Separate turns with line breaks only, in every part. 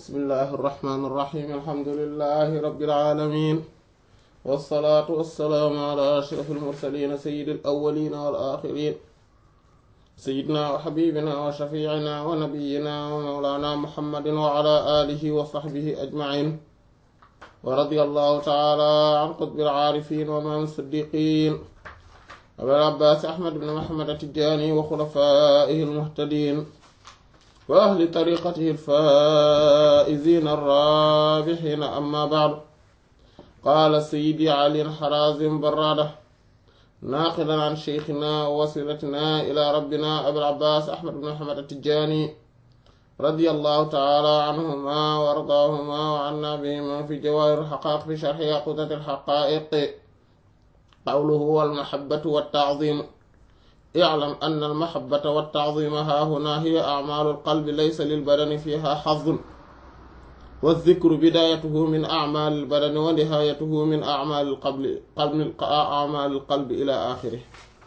bismillahi irrahmani irrahim alhamdulilahi rabilalamin walsalaatu walsalaamu ala ashraf almursalina sayidi alawalina walaxirin sayidna wa xabibina wa shafiicina wa nabiyina wa mawlana muhammadin wa ala alihi wa saxbihi ajmain wa radia allahu taala an qutbi alcaarifin wa imaam siddiqin abil abbaas ahmad ibn muhammad atijani wa xulafaihi almuhtadin wa ahli tariqatihi alfaa'izina arraabihiina amma ba'du qaala sayyidi ali harazim barrada naaqilan an sheykhina wa wasilatina ila rabbina abil abbaas ahmad ibn muhammad atijani radiyallahu ta'ala anhuma wa ardaahuma wa anna bihima fi jawaahir alhaqaa'iq fi sharhi yaquutat alhaqaa'iq qawluhu wal mahabbatu wat ta'ziim i'lam anna al mahabbata wat ta'ziima haahunaa hiya a'maalu al qalbi laysa lil badani fiihaa hazzun wa dhikru bidaayatuhu min a'maali al badani wa nihaayatuhu min a'maali al qalbi a'maali al qalbi ilaa aaxirih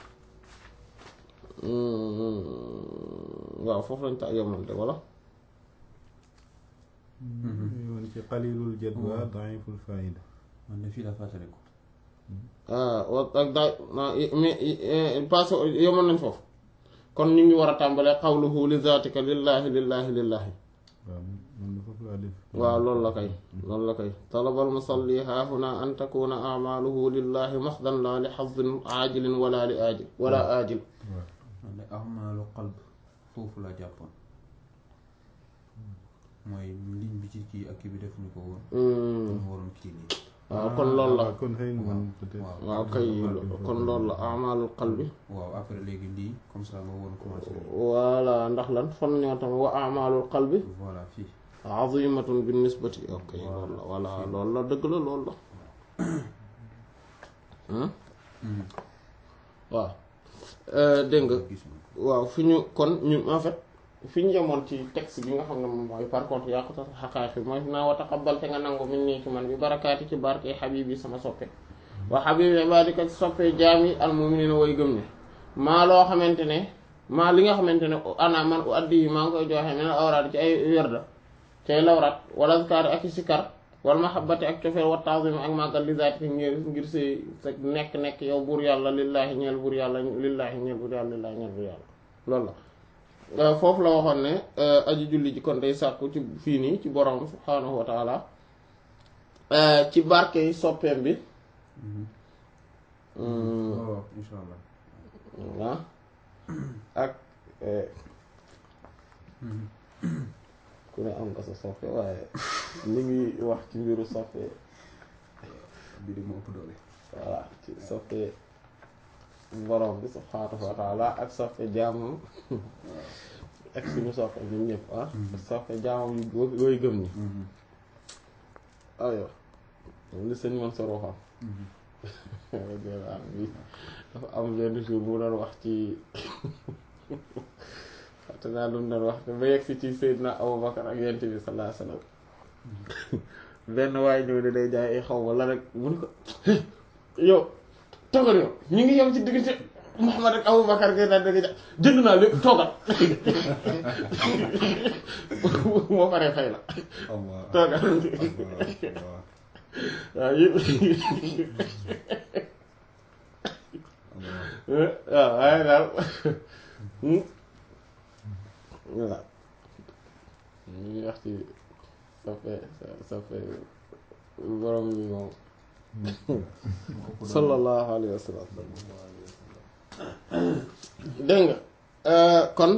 waaw foofu lañ ta yemal de wala
yoon ci qalilul jadwa da'iful faa'ida
man de fii la fàttaliku
wa ak daay mais passé yemoon nañ foofu kon ñu ngi war a tàmbalee qawluhu li zaatika lillahi lillahi lillahi
waaw man de foofu laa def
waaw loolu la kay loolu la kay talabal musalli haahuna an takuna amaluhu lillahi maxdan la li xazin aajilin wala li aajil wala aajil
waaw
man de ahmaalu qalb foofu la jàppoon mooy ligne bi ci kii ak kii bi defuñu ko woon kon waroon kii nii
waaw kon loolu la
kon xëy na man peut-être
waaw
waaw kay kon loolu la amalul qalbi
waaw après léegi lii comme ça ma woon commencé
voilà ndax lan fan ñoo tam wa amalul qalbi
voilà fii
azimatun bin nisbati ok loolu la voilà loolu la dëgg la loolu la waaw dégg nga
gis nga
waaw fi ñu kon ñu en fait fi ñu yemoon ci texte bi nga xam ne moom mooy par contre yàquta xaqaaxi mooy naa wa taqabbal te nga nangu min nii ci man bi barakaati ci barke xabib yi sama soppe wa xabib ibadika ci soppe jaam yi almuminina way gëm ne maa loo xamante ne maa li nga xamante ne ana man u addi yi maa ngi koy joxe mene awraat ci ay werda ci ay lawraat wala azkaar ak i sikar wal mahabbati ak cofeel wa ta'zim ak màggal li zaati ngir ngir si sa nekk-nekk yow buur yàlla lillaahi ñeel buur yàlla lillaahi ñeel buur yàlla lillaahi ñeel buur yàlla loolu la foofu la waxoon ne aji julli ji kon day sàkku ci fii nii ci borom subhaanahu wa taala ci barke yi soppeem bi
waaw insha allah
ah ak ku ne am nga sa soppe waaye li ngi wax ci mbiru soppe
bi di ma ëpp doole
voilà ci soppe borom bi subhaanahu wa taala ak soppe jaamam ak suñu soppe ñun ñëpp ah soppe jaamam yu yooyu gëm ni ayo li sëñ man sa roxam bi dafa am benn jour bu doon wax ci te naa lu mu doon wax te ba yegg si ci Seydina Abubakar ak yent bi sallallahu alayhi wasallam benn waaye ñëw ne day jaay ay xaw ma la rek mu ne ko yow toogal yow ñu ngi yem ci diggante Muhammad ak Abubakar ngay daal dëgg ja jënd naa lépp toogal moo paree fay la
allah
toogal
allah
waaw yëpp waaw waaye daal voilà ñu ngi wax ci soppe soppe borom bi moom sallallahu alayhi wa sallam dégg nga kon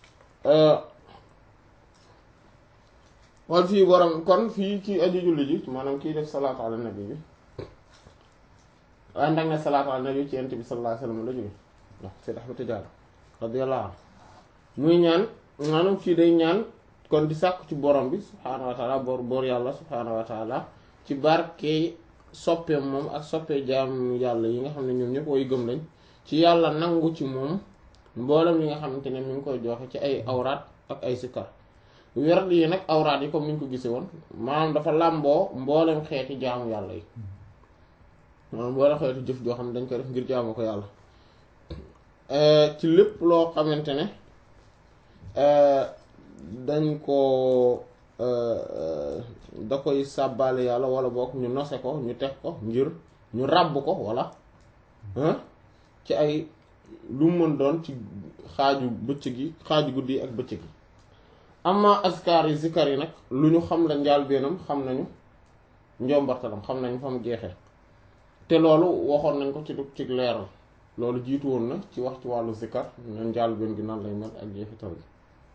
wal fii borom kon fii kii aji julli ji maanaam kii def salaatu ala nabi bi waaye ndax ne salaatu ala nabi ci yent bi sallallahu alayhi wa sallam la jóge waaw Seyd Ahmad Tijaani radiyallahu anhu muy ñaan maanaam kii day ñaan kon di sàkku ci borom bi subhaanahu wa taala boor boor yàlla subhaanahu wa taala ci barke soppeem moom ak soppee jaam yàlla yi nga xam ne ñoom ñëpp way gëm lañ ci yàlla nangu ci moom mboolem yi nga xamante ne mi ngi koy joxe ci ay awraat ak ay sikkar werd yi nag awraat yi comme ni ñu ko gisee woon maanaam dafa làmboo mboolem xeeti jaamu yàlla yi maanaam mboolem xeeti jëf joo xam ne dañ koy def ngir jaamu ko yàlla ci lépp loo xamante ne dañ ko da koy sàbbaale yàlla wala boog ñu nose ko ñu teg ko ngir ñu ràbb ko wala ci ay lu mu mën doon ci xaaju bëccëg yi xaaju guddi yi ak bëccëg yi amma askar yi zikar yi nag lu ñu xam la njaal beenam xam nañu njombartalam xam nañu fa mu jeexee te loolu waxoon nañ ko ci du ci leeral loolu jiitu woon na ci wax ci wàllu zikar na njaal been gi nan lay mel ak jeexital bi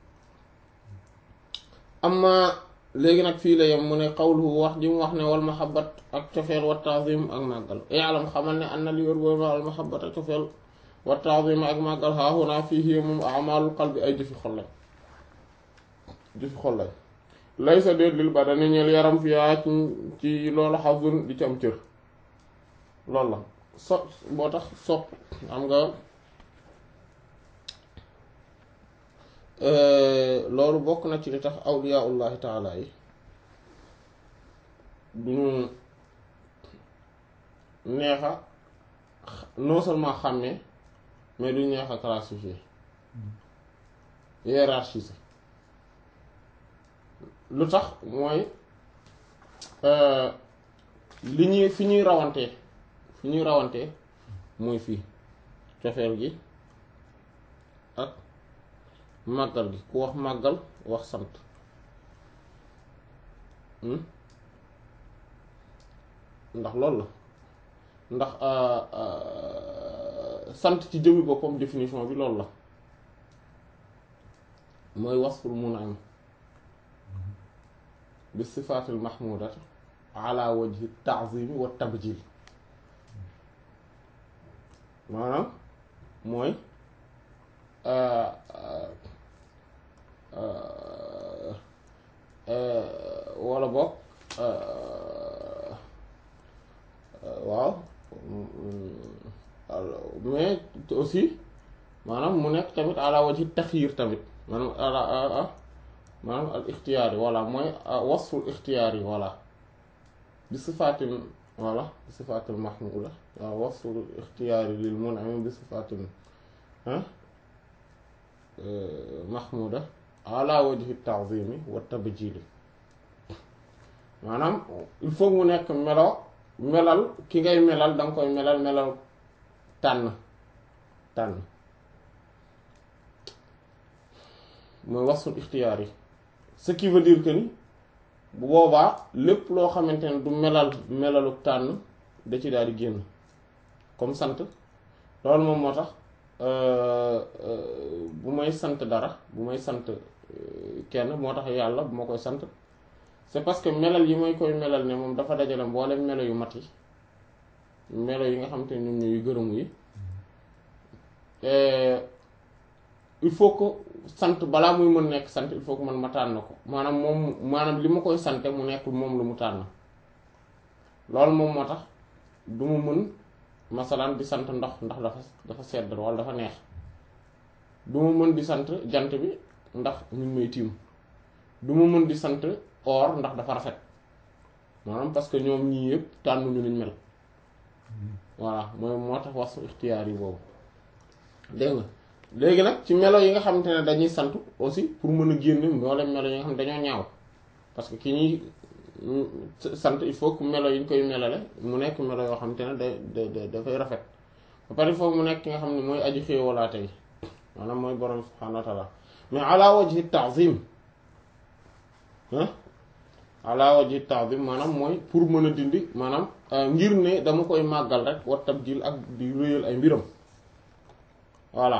amma léegi nag fii la yem mu ne xawluhu wax ji mu wax ne wal mahabbat ak cofeel wa taazim ak màggal yaalam xamal ne am na li wér boobu wal mahabbat ak cofeel wa taazim ak màggal haahunaa fii hiya moom amalul qalbi ay jëfi xol lañ jëfi xol lañ lay sa déet lil badani ñeel yaram fiyaa ci loolu xasun di ci am cër loolu la so boo tax sopp am nga loolu bokk na ci li tax awliyaullahi taala yi duñu neexa non seulement xàmmee mais duñu neex a classifier hiérarchiser lu tax mooy li ñuy fi ñuy rawantee fi ñuy rawantee mooy fii cofeel gi ak màggal gi ku wax màggal wax sant ndax loolu la ndax sant ci jëmmi boppam définition bi loolu la mooy wasful mun'im bi sifaatil mahmudati ala wajhi ta'zimi wa tabjil maanaam mooy wala boog waaw mais aussi maanaam mu nekk tamit ala wajhi taxyiir tamit maanaam ala maanaam al ixtiyaar yi voilà mooy wasful ixtiyaar yi voilà bi sifaatin voilà bi sifaatil mahmuda waaw wasful ixtiyaar yi lil mun'im bi sifaatin mahmuda ala wajhi ta'zimi wa tabjili maanaam il faut mu nekk melo melal ki ngay melal danga koy melal melal tànn tànn mooy wasful ixtiyaar yi ce qui veut dire que ni bu boobaa lépp loo xamante ne du melal melalu tànn da ci daal di génn comme sant loolu moom moo tax bu may sant dara bu may sant kenn moo tax yàlla bu ma koy sant c'est parce que melal yi may koy melal ne moom dafa dajale mboolem melo yu mat yi melo yi nga xamante ne ñoom ñooy gërëmu yi il faut que sant balaa muy mën nekk sant il faut que man ma tànn ko maanaam moom maanaam li ma koy sante mu nekk moom lu mu tànn loolu moom moo tax du mu mën masalan di sant ndox ndax dafa dafa sedd wala dafa neex du ma mën di sant jant bi ndax ñu ngi may tiim du ma mën di sant or ndax dafa rafet maanaam parce que ñoom ñii yëpp tànnuñu niñ mel voilà mooy moo tax wasu ixtiyaar yi boobu dégg nga léegi nag ci melo yi nga xamante ne dañuy sant aussi pour mën a génn mboolem melo yi nga xam ne dañoo ñaaw parce que ki ñuy sant il faut que melo yi ñu koy melale mu nekk melo yoo xamante ne da da dafay rafet ba pare il faut mu nekk ki nga xam ne mooy aji xéewalaate yi maanaam mooy borom subhaanahu wa taala mais ala wajhi ta'zim ah ala wajhi ta'zim maanaam mooy pour mën a dindi maanaam ngir ne dama koy màggal rek wa tabjil ak di réyal ay mbiram voilà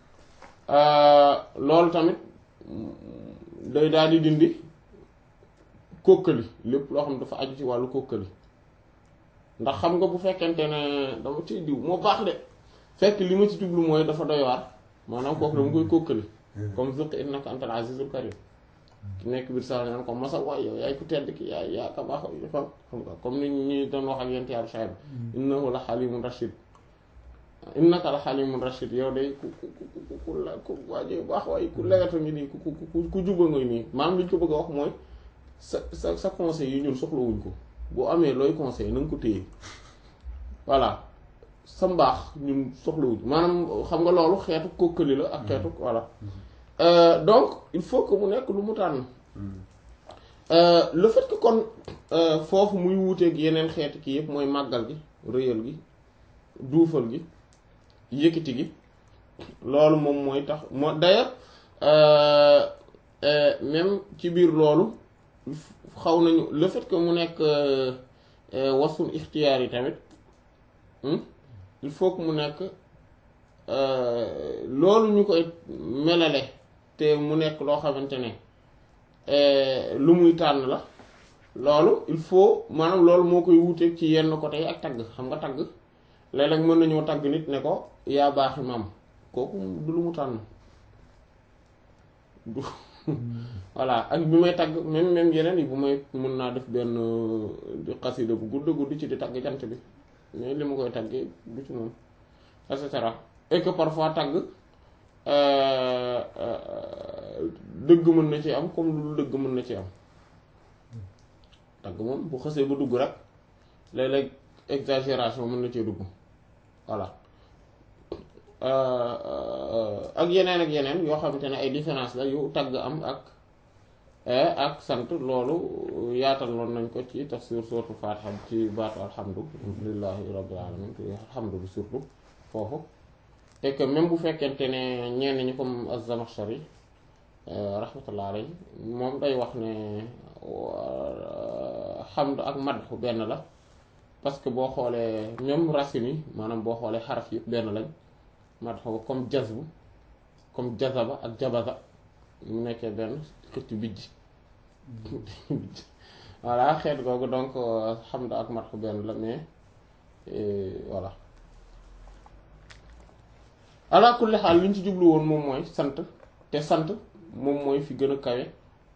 loolu tamit day daal di dindi kókkali lépp loo xam ne dafa aju ci wàllu kókkali ndax xam nga bu fekkente ne dama ci diw moo baax de fekk li ma ci jublu mooy dafa doy waar maanaam kooku dama koy kókkali comme zuq innaka antal azizul karim ki nekk biir saa naan ko masal waay yow yaay ku tedd ki yaay yaa ka baax xam nga comme ni ñu doon wax ak yent yàlla Shuayb innahu la halimun rashid innaka la halimun rashid yow day ku ku ku ku la ku waajee baax waaye ku leweta ngi nii ku ku ku juba nga nii maanaam li ñu ko bëgg a wax mooy sa sa sa conseil yi ñun soxlawuñ ko boo amee looy conseil na nga ko téye voilà sa mbaax ñun soxlawuñ maanaam xam nga loolu xeetu kokkali la ak xeetu voilà donc il faut que mu nekk lu mu tànn le fait que kon foofu muy wuuteeg yeneen xeeti kii yëpp mooy màggal gi rëyal gi duufal gi yëkkati gi loolu moom mooy tax moo d'ailleurs même ci biir loolu xaw nañu le fait que mu nekk wasul ixtiyaar yi tamit il faut que mu nekk loolu ñu koy melale te mu nekk loo xamante ne lu muy tànn la loolu il faut maanaam loolu moo koy wuuteeg ci yenn côté yi ak tagg xam nga tagg léeg-léeg mën nañoo tagg nit ne ko yaa baaxi maam kooku du lu mu tànn du voilà ak bi may tagg même même yeneen yi bu may mën naa def benn xasida bu gudd gudd ci di tagg jant bi mais li ma koy taggee du ci moom et cetera et que parfois tagg dëgg mën na ci am comme lu dëgg mën na ci am tagg moom bu xësee ba dugg rek léeg-léeg exagération mën na cee dugg voilà ak yeneen ak yeneen yoo xamante ne ay différence la yu tagg am ak ak sant loolu yaatal loon nañ ko ci tafsir sourate Fatiha ci baatu alhamdu lillahi rabbil alamin alhamdu bi surtout foofu et que même bu fekkente ne ñenn ñi comme az-Zamakhshari rahmatullah alayhi moom day wax ne hamd ak madhu benn la parce que boo xoolee même racines yi maanaam boo xoolee xaraf yi benn lañ madhu comme jazbu comme jazaba ak jabaza mu nekkee benn xëcc bijj voilà xeet googu donc hamd ak madhu benn la mais voilà ala kulli xaal li ñu ci jublu woon moom mooy sant te sant moom mooy fi gën a kawe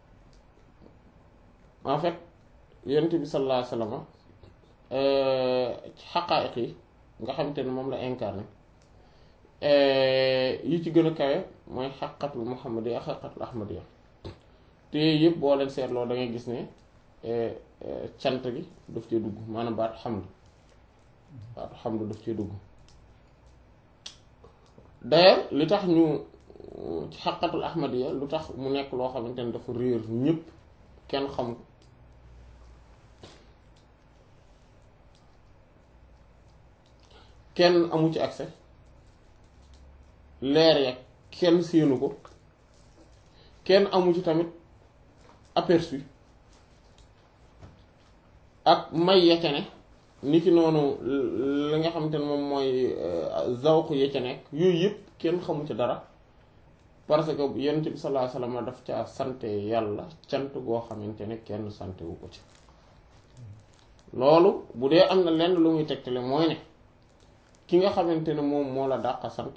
en fait yonent bi sallallahu alayhi wa sallam ci xaqaa'iq yi nga xamante ne moom la incarné yi ci gën a kawe mooy xaqatul muhammadiya ak xaqatul ahmadiya te yëpp boo leen seetloo da ngay gis ne cant gi daf cee dugg maanaam baatu xamd baatu xamd daf cee dugg d'ailleurs li tax ñu ci xaqatul ahmadiya lu tax mu nekk loo xamante ne dafa réer ñëpp kenn xam kenn amu ci accès leer ya kenn séenu ko kenn amu ci tamit aperçu ak may ya ca ne ni ki noonu li nga xamante ne moom mooy zawq ya ca nekk yooyu yëpp kenn xamu ci dara parce que yonent bi sallallahu alayhi wasallam daf ca sante yàlla cant goo xamante ne kenn sante wu ko ci loolu bu dee am na lenn lu muy tegtale mooy ne ki nga xamante ne moom moo la dàq sant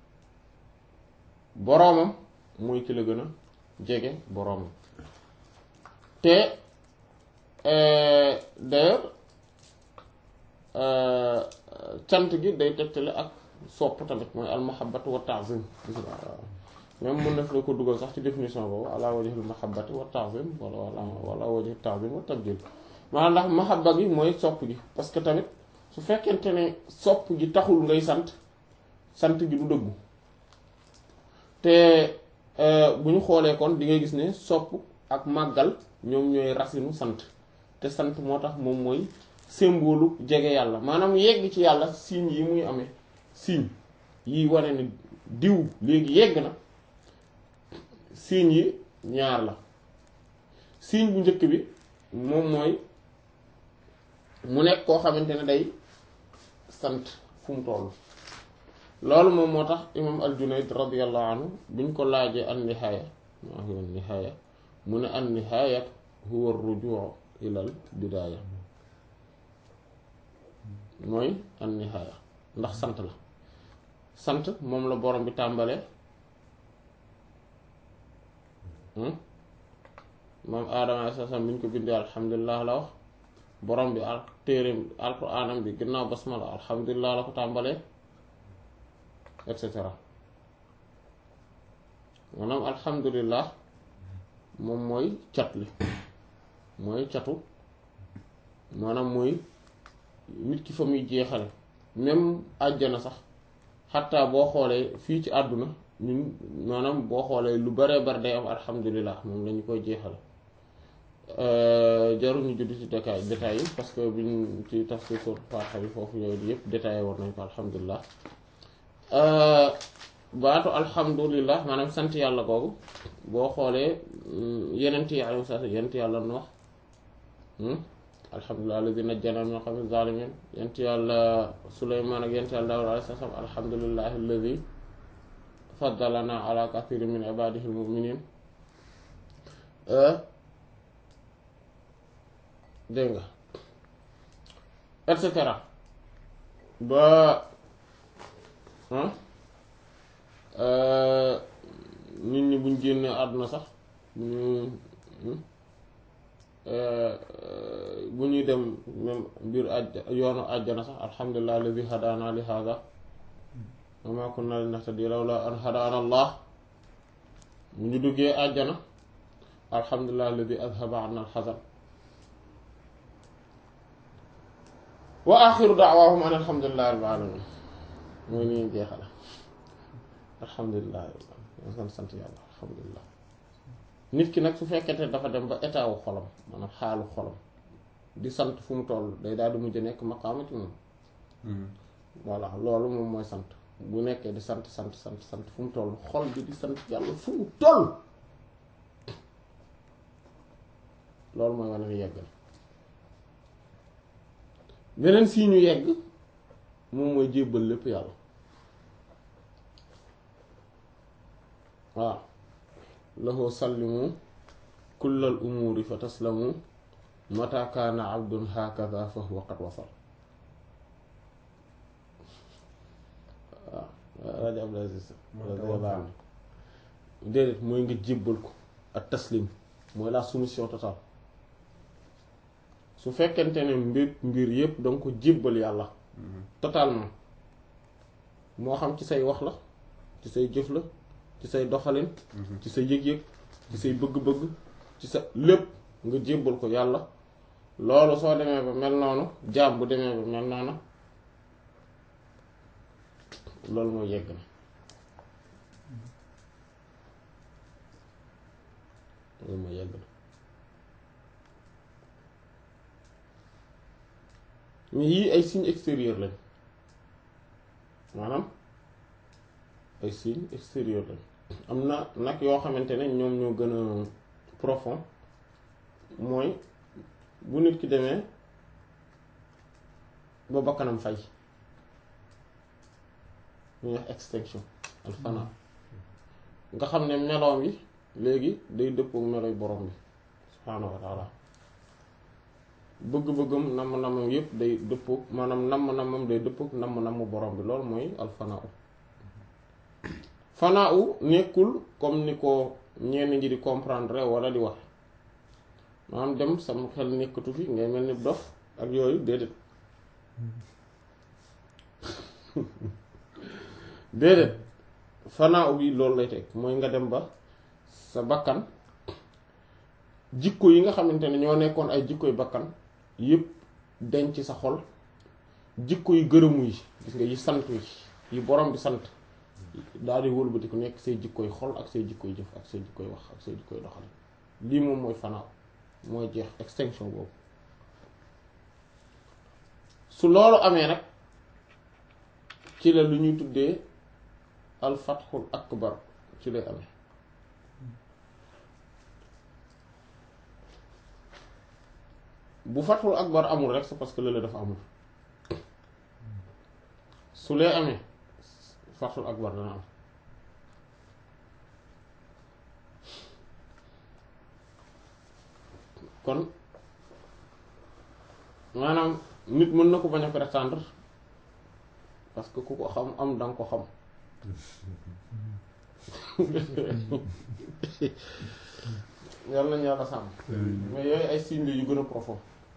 boroomam mooy ki la gën a jege boroomam te d'ailleurs cant gi day tegtale ak sopp tamit mooy almahabbatu wa ta'zim même mën na fi la ko dugal sax ci définition boobu ala wajhil mahabbati wa ta'zim wala wala wala wajhil ta'zim wa tabjil maanaam ndax mahabba gi mooy sopp gi parce que tamit su fekkente ne sopp gi taxul ngay sant sant gi du dëggu te bu ñu xoolee kon di ngay gis ne sopp ak màggal ñoom ñooy racinu sant te sant moo tax moom mooy symbole jege yàlla maanaam yegg ci yàlla signe yi muy amee signe yi wane ne diw léegi yegg na signe yi ñaar la signe bu njëkk bi moom mooy mu nekk koo xamante ne day sant fu mu toll loolu moom moo tax imam al-Junayd radiyallahu anhu bi ñu ko laajee an nihaaya maa huwa nihaaya mu ne an nihaaya huwa ar-rujuu ilal bidaaya mooy an nihaaya ndax sant la sant moom la borom bi tàmbale moom aadama alayhi salaam bi ñu ko bindee alhamdulilah la wax borom bi al téereem alquraanam bi ginnaaw basmala alhamdulilah la ko tàmbalee et cetera maanaam alhamdulilah moom mooy cat li mooy catu maanaam mooy nit ki fa muy jeexale même àjjana sax xataa boo xoolee fii ci àdduna ñun maanaam boo xoolee lu baree bari day am alhamdulilah moom lañu koy jeexale jaruñu judd ci détail détail yi parce que buñ ci tafsir sur Faatiha bi foofu yooyu yëpp détaillé war nañ ko alhamdulilah baatu alhamdulilah maanaam sant yàlla googu boo xoolee yenent yi alayhi salaam yenent yàlla Nuux alhamdulilah alladi najjana min qawmi zalimin yenent yàlla Suleymaan ak yenent yàlla Daawuud alayhi salaam alhamdulilah alladi faddalana ala kathirin min ibadihi almuminin dégg nga et cetera ba nit ñi buñ génnee àdduna sax bu ñu bu ñuy dem même mbir àjj yoonu àjjana sax alhamdulilah alladi hadana li hada wa ma kunna linahtadiya lawla an hadana allah bu ñu duggee àjjana alhamdulilah alladi adhaba anna alxazan wa axiru daawahum an alhamdulilah rabbil alamin mooy ni ñu jeexale alhamdulilah san sant yàlla alhamdulilah nit ki nag su fekkete dafa dem ba état wu xolam maanaam xaalu xolam di sant fu mu toll day daal di mujj nekk maqaamati moom voilà loolu moom mooy sant bu nekkee di sant sant sant sant fu mu toll xol bi di sant yàlla fu mu toll loolu mooy wane ni yegg na beneen sii ñu yegg moom mooy jébbal lépp yàlla waaw lahu sallimu kullal umuuri fa taslamu mata kaana abdun hakaza fa huwa qad wasal waaw rajo Abdul Aziz radiyallahu anhu déedéet mooy nga jébbal ko ak taslim mooy la soumission totale su fekkente ne mbir mbir yépp danga ko jébbal yàlla totalement moo xam ci say wax la ci say jëf la ci say doxalin ci sa yëg-yëg ci say bëgg-bëgg ci sa lépp nga jébbal ko yàlla loolu soo demee ba mel noonu jaam bu demee ba mel noonu loolu mooy yegg na loolu mooy yegg na mais yii ay signes extérieurs lañ maanaam ay signes extérieurs lañ am na nag yoo xamante ne ñoom ñoo gën a profond mooy bu nit ki demee ba bakkanam fay ñuy wax extinction al fana nga xam ne meloom yi léegi day dëppook meloy borom bi subhaanahu wa taala bëgg-bëggam namm-nammam yépp day dëppook maanaam namm-nammam day dëppook namm-namm borom bi loolu mooy al fanaa fanaa u nekkul comme ni ko ñenn ñi di comprendre wala di wax maanaam dem sama xel nekkatu fi ngay mel ni dof ak yooyu déedéet déedéet fanaa bi loolu lay teg mooy nga dem ba sa bakkan jikko yi nga xamante ne ñoo nekkoon ay jikkoy bakkan yépp denc sa xol jikko yu gërëmu yi gis nga yi sant yi yi borom bi sant daal di wëlbati ku nekk say jikkoy xol ak say jikkoy jëf ak say jikkoy wax ak say jikkoy doxal lii moom mooy fanaaw mooy jeex extinction boobu su loolu amee nag ci la lu ñuy tuddee al fathul akbar ci lay amee bu fathul akbar amul rek c'est parce que lële dafa amul su lee amee fathul akbar dana am kon maanaam nit mën na ko bañ a prétendre parce que ku ko xam am danga ko xam yàlla nañu yàlla sàmm mais yooyu ay signes yu gën a profond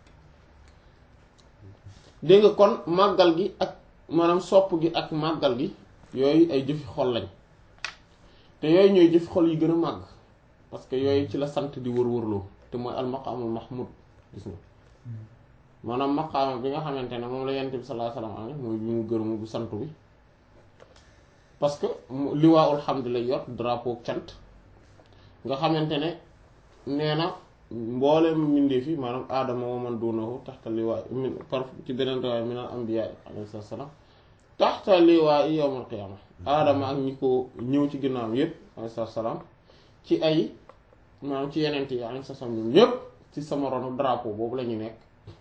dégg nga kon màggal gi ak maanaam sopp gi ak màggal gi yooyu ay jëfi xol lañ te yooyu ñooy jëfi xol yi gën a màgg parce que yooyu ci la sant di wër-wërloo te mooy al maqaamul mahmud gis nga maanaam maqaama bi nga xamante ne moom la yent bi sallallahu alayhi wasallam amee mooy bi mu gërëmu bu sant bi parce que liwaa ul hamd lay yor drapeau cant nga xamante ne nee na mboolem mbindeef yi maanaam aadama wa man duunahu taxta liwaa min par ci beneen riwaaya min al anbiyaa alayhi salaam taxta liwaa yawmal qiyaama aadama ak ñi ko ñëw ci ginnaaw yépp alayhi salaam ci ay maanaam ci yeneen yi alayhi salaam ñoom ñépp ci sama ronu drapeau boobu la ñu nekk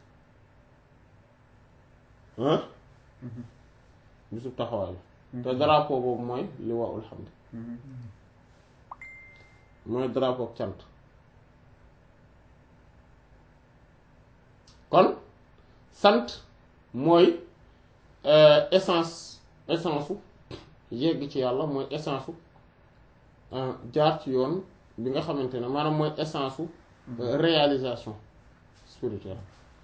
ah bisub taxawaay te drapeau boobu mooy liwaa'ul hamd mooy drapeau cant kon sant mooy essence essence su yegg ci yàlla mooy essence su jaar ci yoon bi nga xamante ne maanaam mooy essence su réalisation spirituelle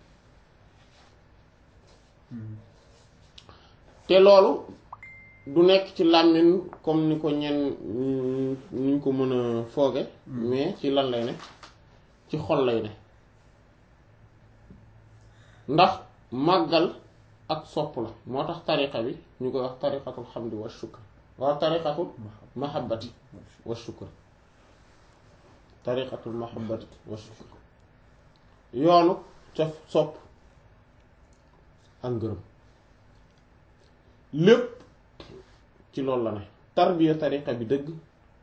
te loolu du nekk ci làmmiñ comme ni ko ñenn ñu ko mën a fooge mais ci lan lay ne ci xol lay ne ndax màggal ak sopp la moo tax tariqa bi ñu koy wax tariqatul xamdi wa shukr waaw tariqatul mahabbati wa shukr tariqatul mahabbati wa shukr yoonu cof sopp ak ngërëm lépp ci loolu la ne tarbiya tariqa bi dëgg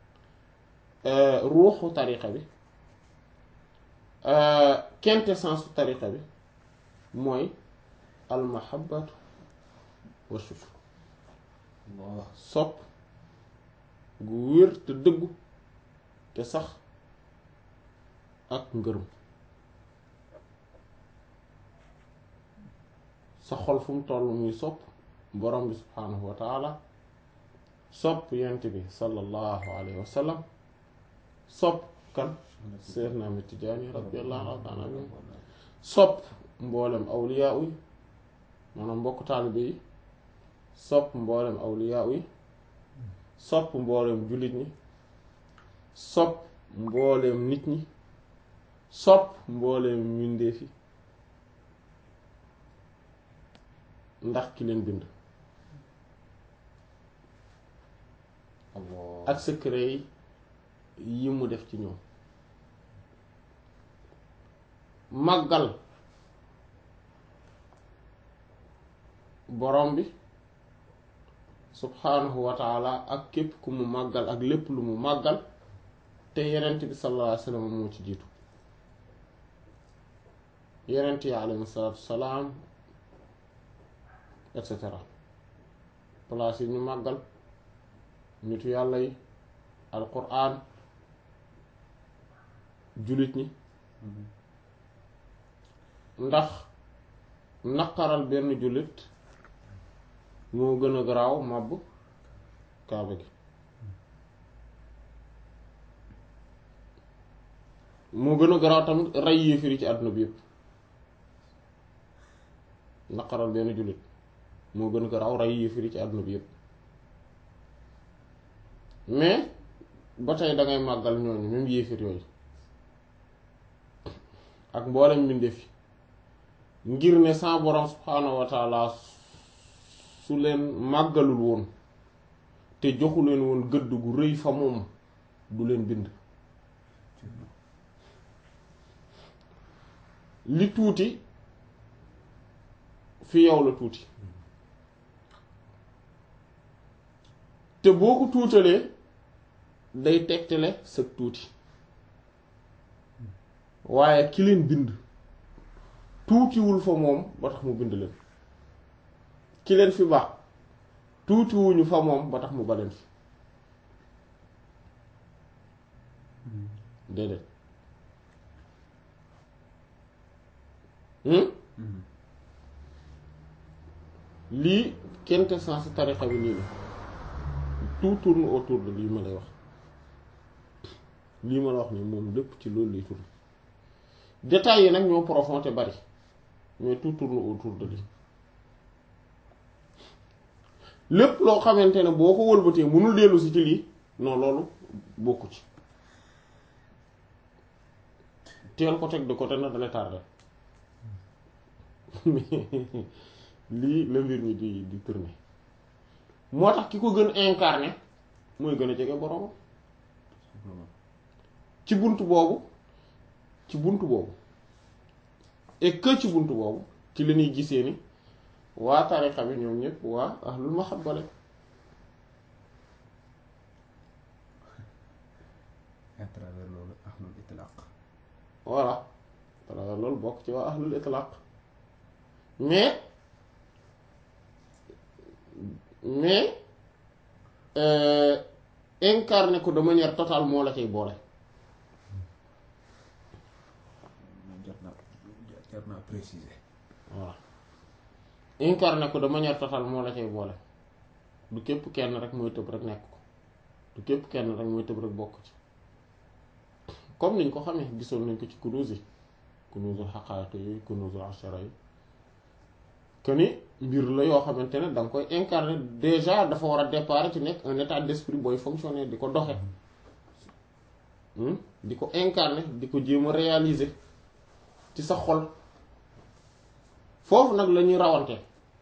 ruuxu tariqa bi quintessence tariqa bi mooy almahabatu wa shukr sopp gu wér te dëggu te sax ak ngërëm sa xol fu mu toll muy sopp borom bi subhaanahu wa taala sopp yent bi sallallahu alayhi wa sallam sopp kan Seydina Ahmad Tijaani radiyallahu taala anhu sopp mboolem awliyaa yi maanaam mbokk taalibe yi sopp mboolem awliyaa yi sopp mboolem jullit ñi sopp mboolem nit ñi sopp mboolem mbindeef yi ndax ki leen bind ak secret yi mu def ci ñoom màggal borom bi subhaanahu wa taala ak képp ku mu màggal ak lépp lu mu màggal te yenent bi sallallahu alayhi wa sallam moo ci jiitu yenent yi alayhi salaatu salaam et cetera place yi ñu màggal nitu yàlla yi alquran jullit ñi ndax naqaral benn jullit moo gën a garaaw màbb kaaba gi moo gën a garaaw tamit rey yéefir yi ci àdduna bi yépp naqaral benn jullit moo gën a garaaw rey yéefir yi ci àdduna bi yépp mais ba tey dangay màggal ñooñu même yéefir yooyu ak mboolem mbindeef yi ngir ne sa borom subhaanahu wa taala su leen màggalul woon te joxu leen woon gëdd gu rëy fa moom du leen bind li tuuti fi yow la tuuti te boo ko tuutalee day tegtale sa tuuti waaye ki leen bind tuutiwul fa moom ba tax mu bind leen ki leen fi baax tuutiwuñu fa moom ba tax mu baleen fi déedéet lii quintessence tarixa bi nii la tout tourne autour de lii ma lay wax lii ma la wax nii moom lépp ci loolu lay tourne détails yi nag ñoo profond te bari mais tout tourne autour de lii lépp loo xamante ne boo ko wëlbatee mënul dellu si ci lii non loolu bokku ci teel ko teg de côté na dana tardé lii la mbir mi di di tourner moo tax ki ko gën incarné mooy gën a jege boroomam ci bunt boobu ci bunt boobu et que ci bunt boobu ci la ñuy gisee ni waa tariqa bi ñoom ñëpp waa ahlul mahabba la
à travers loolu ahlul itlaq
voilà voilà loolu bokk ci waa ahlul itlaq mais mais euh, incarné ko de manière totale moo la cay boole
jar naa jar naa préciser
voilà incarné ko de manière totale moo la cay boole du képp kenn rek mooy tëb rek nekk ko du képp kenn rek mooy tëb rek bokk ci comme niñ ko xamee gisoon nañ ko ci kunuuz yi kunuuzul xaqaayiq yi kunuuzul ashara yi que ni mbir la yoo xamante ne da nga koy incarner déjà dafa war a départ ci nekk un état d'esprit booy fonctionner di ko doxe di ko incarner di ko jéem a réaliser ci sa xol foofu nag la ñuy rawante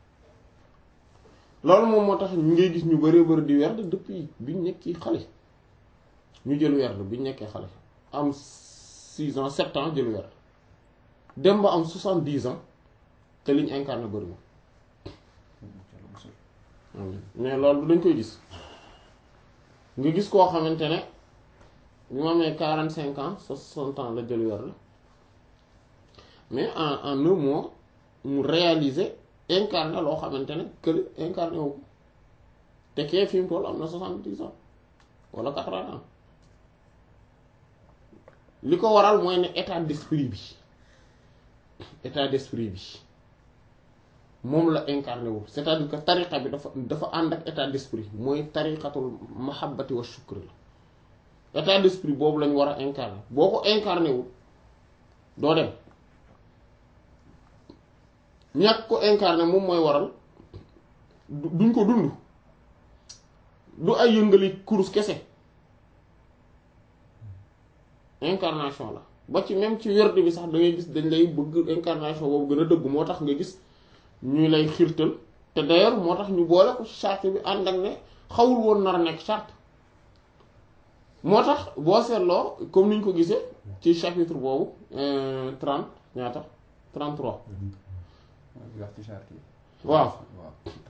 loolu moom moo tax ñu ngay gis ñu bëree bëri di werd depuis biñ nekki xale ñu jël werd biñ nekkee xale am six ans sept ans jël werd dem ba am soixante-dix ans te liñ incarné bëriwul mais loolu dañ koy gis nga gis koo xamante ne bi ma amee quarante cinq ans soixante ans la jël werd mais en en un mois mu réaliser incarné loo xamante ne kële incarné wu ko te kee fi mu toll am na soixante-dix ans wala quatre-vingts ans li ko waral mooy ne état d'esprit bi état d'esprit bi moom la incarné wu c'est-à-dire que tariqa bi dafa dafa ànd ak état d'esprit mooy tariqatul mahabbati wa shukri la état d'esprit boobu lañ war a incarné boo ko incarné wu doo dem ñàkk ko incarné moom mooy waral duñ ko dund du ay yëngali kurus kese incarnation la ba ci même ci werd bi sax da ngay gis dañ lay bëgg incarnation boobu gën a dëgg moo tax nga gis ñu lay xiirtal te d'ailleurs moo tax ñu boole ko charte bi ànd ak ne xawul woon nar a nekk charte moo tax boo seetloo comme ni ñu ko gisee ci chapitre boobu trente ñaata trente-trois
wax ci charte yi
waaw
waaw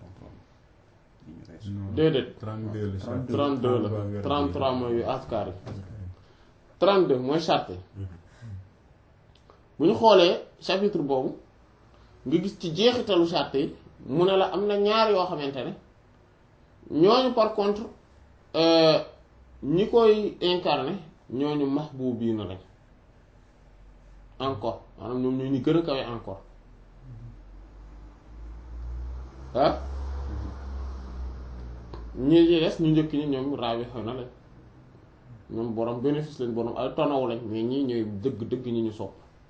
déedéet
32 la charte
32 la 33 mooy askar yi 32 mooy charte yi bu ñu xoolee chapitre boobu nga gis ci jeexitalu charte yi mu ne la am na ñaar yoo xamante ne ñooñu par contre ñi koy incarné ñooñu mahbubiina lañ encore maanaam ñoom ñoo ñu gën a kawe encore ah ñi ci des ñu njëkk ñi ñoom raabi xew na lañ ñoom borom bénéfice lañ borom ay tonaw lañ mais ñii ñooy dëgg dëgg ñi ñu sopp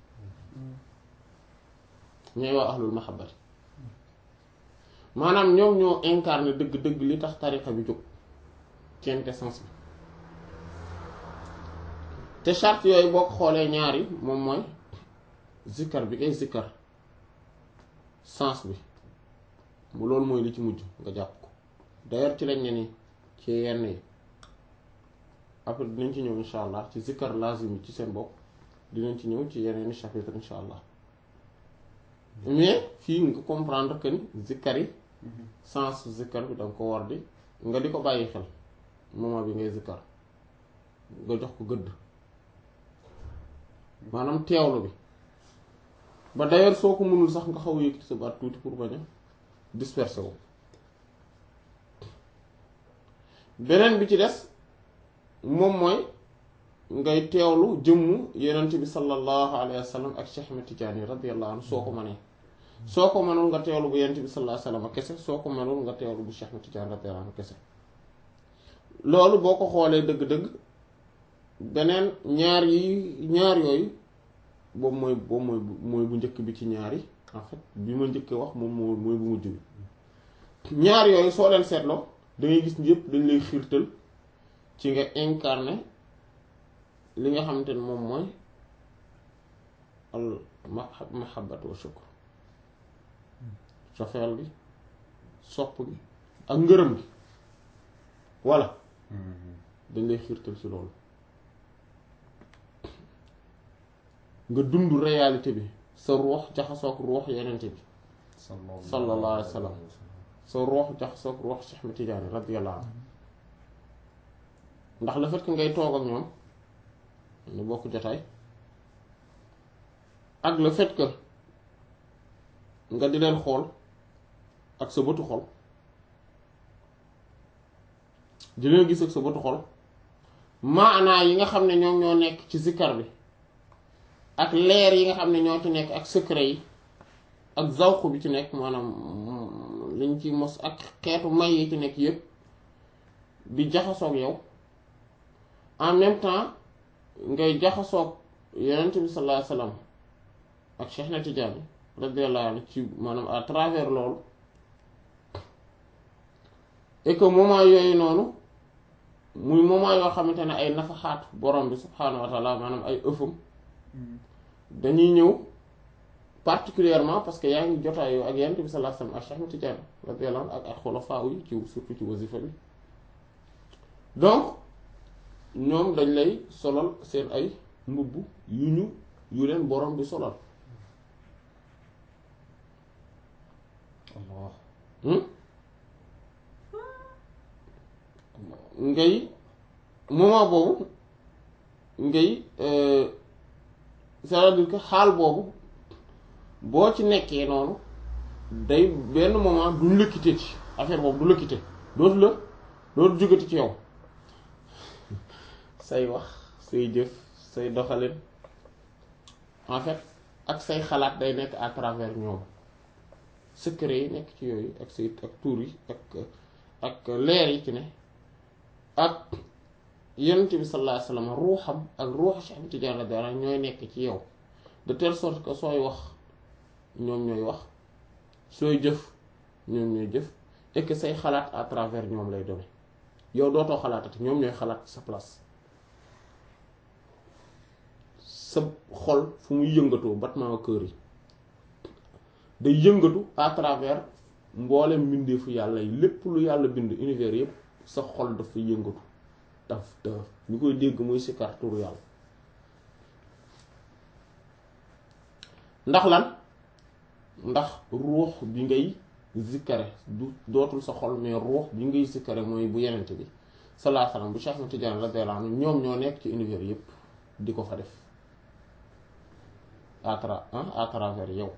ñooy waa ahlul mahabbati maanaam ñoom ñoo incarné dëgg dëgg li tax tariqa bi jóg quintessence bi te charte yooyu boo ko xoolee ñaari moom mooy zikkar bi ngay zikkar sens bi bu loolu mooy li ci mujj nga jàpp ko d'ailleurs ci lañ ne nii ci yenn yi après dinañ ci ñëw insha allah ci zikkar lazim yi ci seen bopp dinañ ci ñëw ci yeneeni chapitre insha allah mais fii nga comprendre que ni zikkar yi sens zikkar bi danga ko war di nga di ko bàyyi xel moment bi ngay zikkar nga jox ko gëdd maanaam teewlu bi ba d'ailleurs soo ko mënul sax nga xaw a yëkkati sa baat tuuti pour bañ a disperser wu beneen bi ci des moom mooy ngay teewlu jëmmu yenent bi sallallahu alayhi wa sallam ak Cheikh Ahmed Tidiane radiyallahu anhu soo ko mënee soo ko mënul nga teewlu bu yenent bi sallallahu alayhi wa sallam kese soo ko mënul nga teewlu bu Cheikh Ahmed Tidiane radiyallahu anhu kese loolu boo ko xoolee dëgg-dëgg beneen ñaar yi ñaar yooyu boobu mooy boobu mooy mooy bu njëkk bi ci ñaar yi en fait bi ma njëkk wax moom moo mooy bu mujj bi ñaar yooyu soo leen seetloo dangay gis yëpp dañ lay xiirtal ci nga incarné li nga xamante ne moom mooy al mahabbat wa shukr cofeel gi sopp gi ak ngërëm gi voilà dañ lay xiirtal ci loolu nga dund réalité bi sa ruux jaxasoog ruux yenent bi sallallahu alayhi wa sallam sa ruux jaxasoog ruux Cheikh Ahmed Tidiane radiyallahu anhu ndax le fait que ngay toog ak ñoom ñu bokk jotaay ak le fait que nga di leen xool ak sa bëtu xol di leen gis ak sa bëtu xol maanaa yi nga xam ne ñoom ñoo nekk ci zikkar bi ak leer yi nga xam ne ñoo ci nekk ak secret yi ak zawq bi ci nekk maanaam liñ ci mos ak xeetu may yi ci nekk yépp di jaxasoog yow en même temps ngay jaxasoog yonent bi sallallahu alayhi wasallam ak Cheikh na Tidiane radiyallahu anhu ci maanaam à travers loolu et que moment yooyu noonu muy moment yoo xamante ne ay nafaxaat borom bi subhaanahu wa taala maanaam ay ëffam dañuy ñëw particulièrement parce que yaa ngi jotaayoo ak yonent bi sallallahu alayhi wasallam ak Cheikh na Tidiane radiyallahu anhu ak ak xulafaa yi ci surtout ci wasifa bi donc ñoom dañ lay solal seen ay mbubb yu ñu yu leen borom bi solal
Allah
ngay moment boobu ngay c'est-à-dire que xaal boobu boo ci nekkee noonu day benn moment duñ lëkkite ci affaire boobu du lëkkite dootu la dootu jógati ci yow say wax say jëf say doxalin en fait ak say xalaat day nekk à travers ñoom secret yi nekk ci yooyu ak say ak tuur yi ak ak leer yi ci ne ak yonent bi sallallahu alayhi wasallam ruuxam ak ruuxu Cheikh Ahmed Tidiane radiyallahu anhu ñooy nekk ci yow de telle sorte que sooy wax ñoom ñooy wax sooy jëf ñoom ñooy jëf et que say xalaat à travers ñoom lay doon yow dootoo xalaatati ñoom ñooy xalaat sa place sa xol fu muy yëngatoo battement kër yi day yëngatu à travers mboolem mbindeefu yàlla yi lépp lu yàlla bind univers yépp sa xol dafa yëngatu daf daf ñu koy dégg muy sikar turu yàlla ndax lan ndax ruux bi ngay zikkare du dootul sa xol mais ruux bi ngay zikkare mooy bu yenente bi sallallahu alayhi wasallam bu Cheikh Ahmed Tidiane radiyallahu anhu ñoom ñoo nekk ci univers yépp di ko fa def à tra à travers yow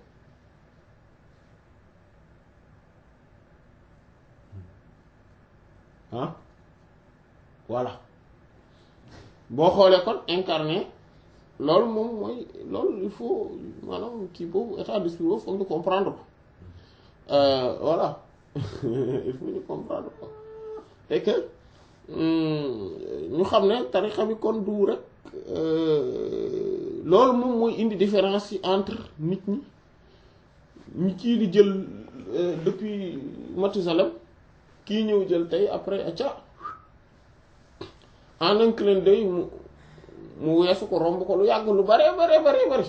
ah voilà boo xoolee kon incarné loolu moom mooy loolu il faut maanaam kii boobu état d'esprit boobu foog ñu comprendre ko voilà il faut ñu comprendre ko et que ñu xam ne tarixa bi kon du rek loolu moom mooy indi différence yi entre nit ñi ñi kii di jël depuis Mathusalem kii ñëw jël tey après acca en un clin d'œil mu mu weesu ko romb ko lu yàgg lu bare bare bare bare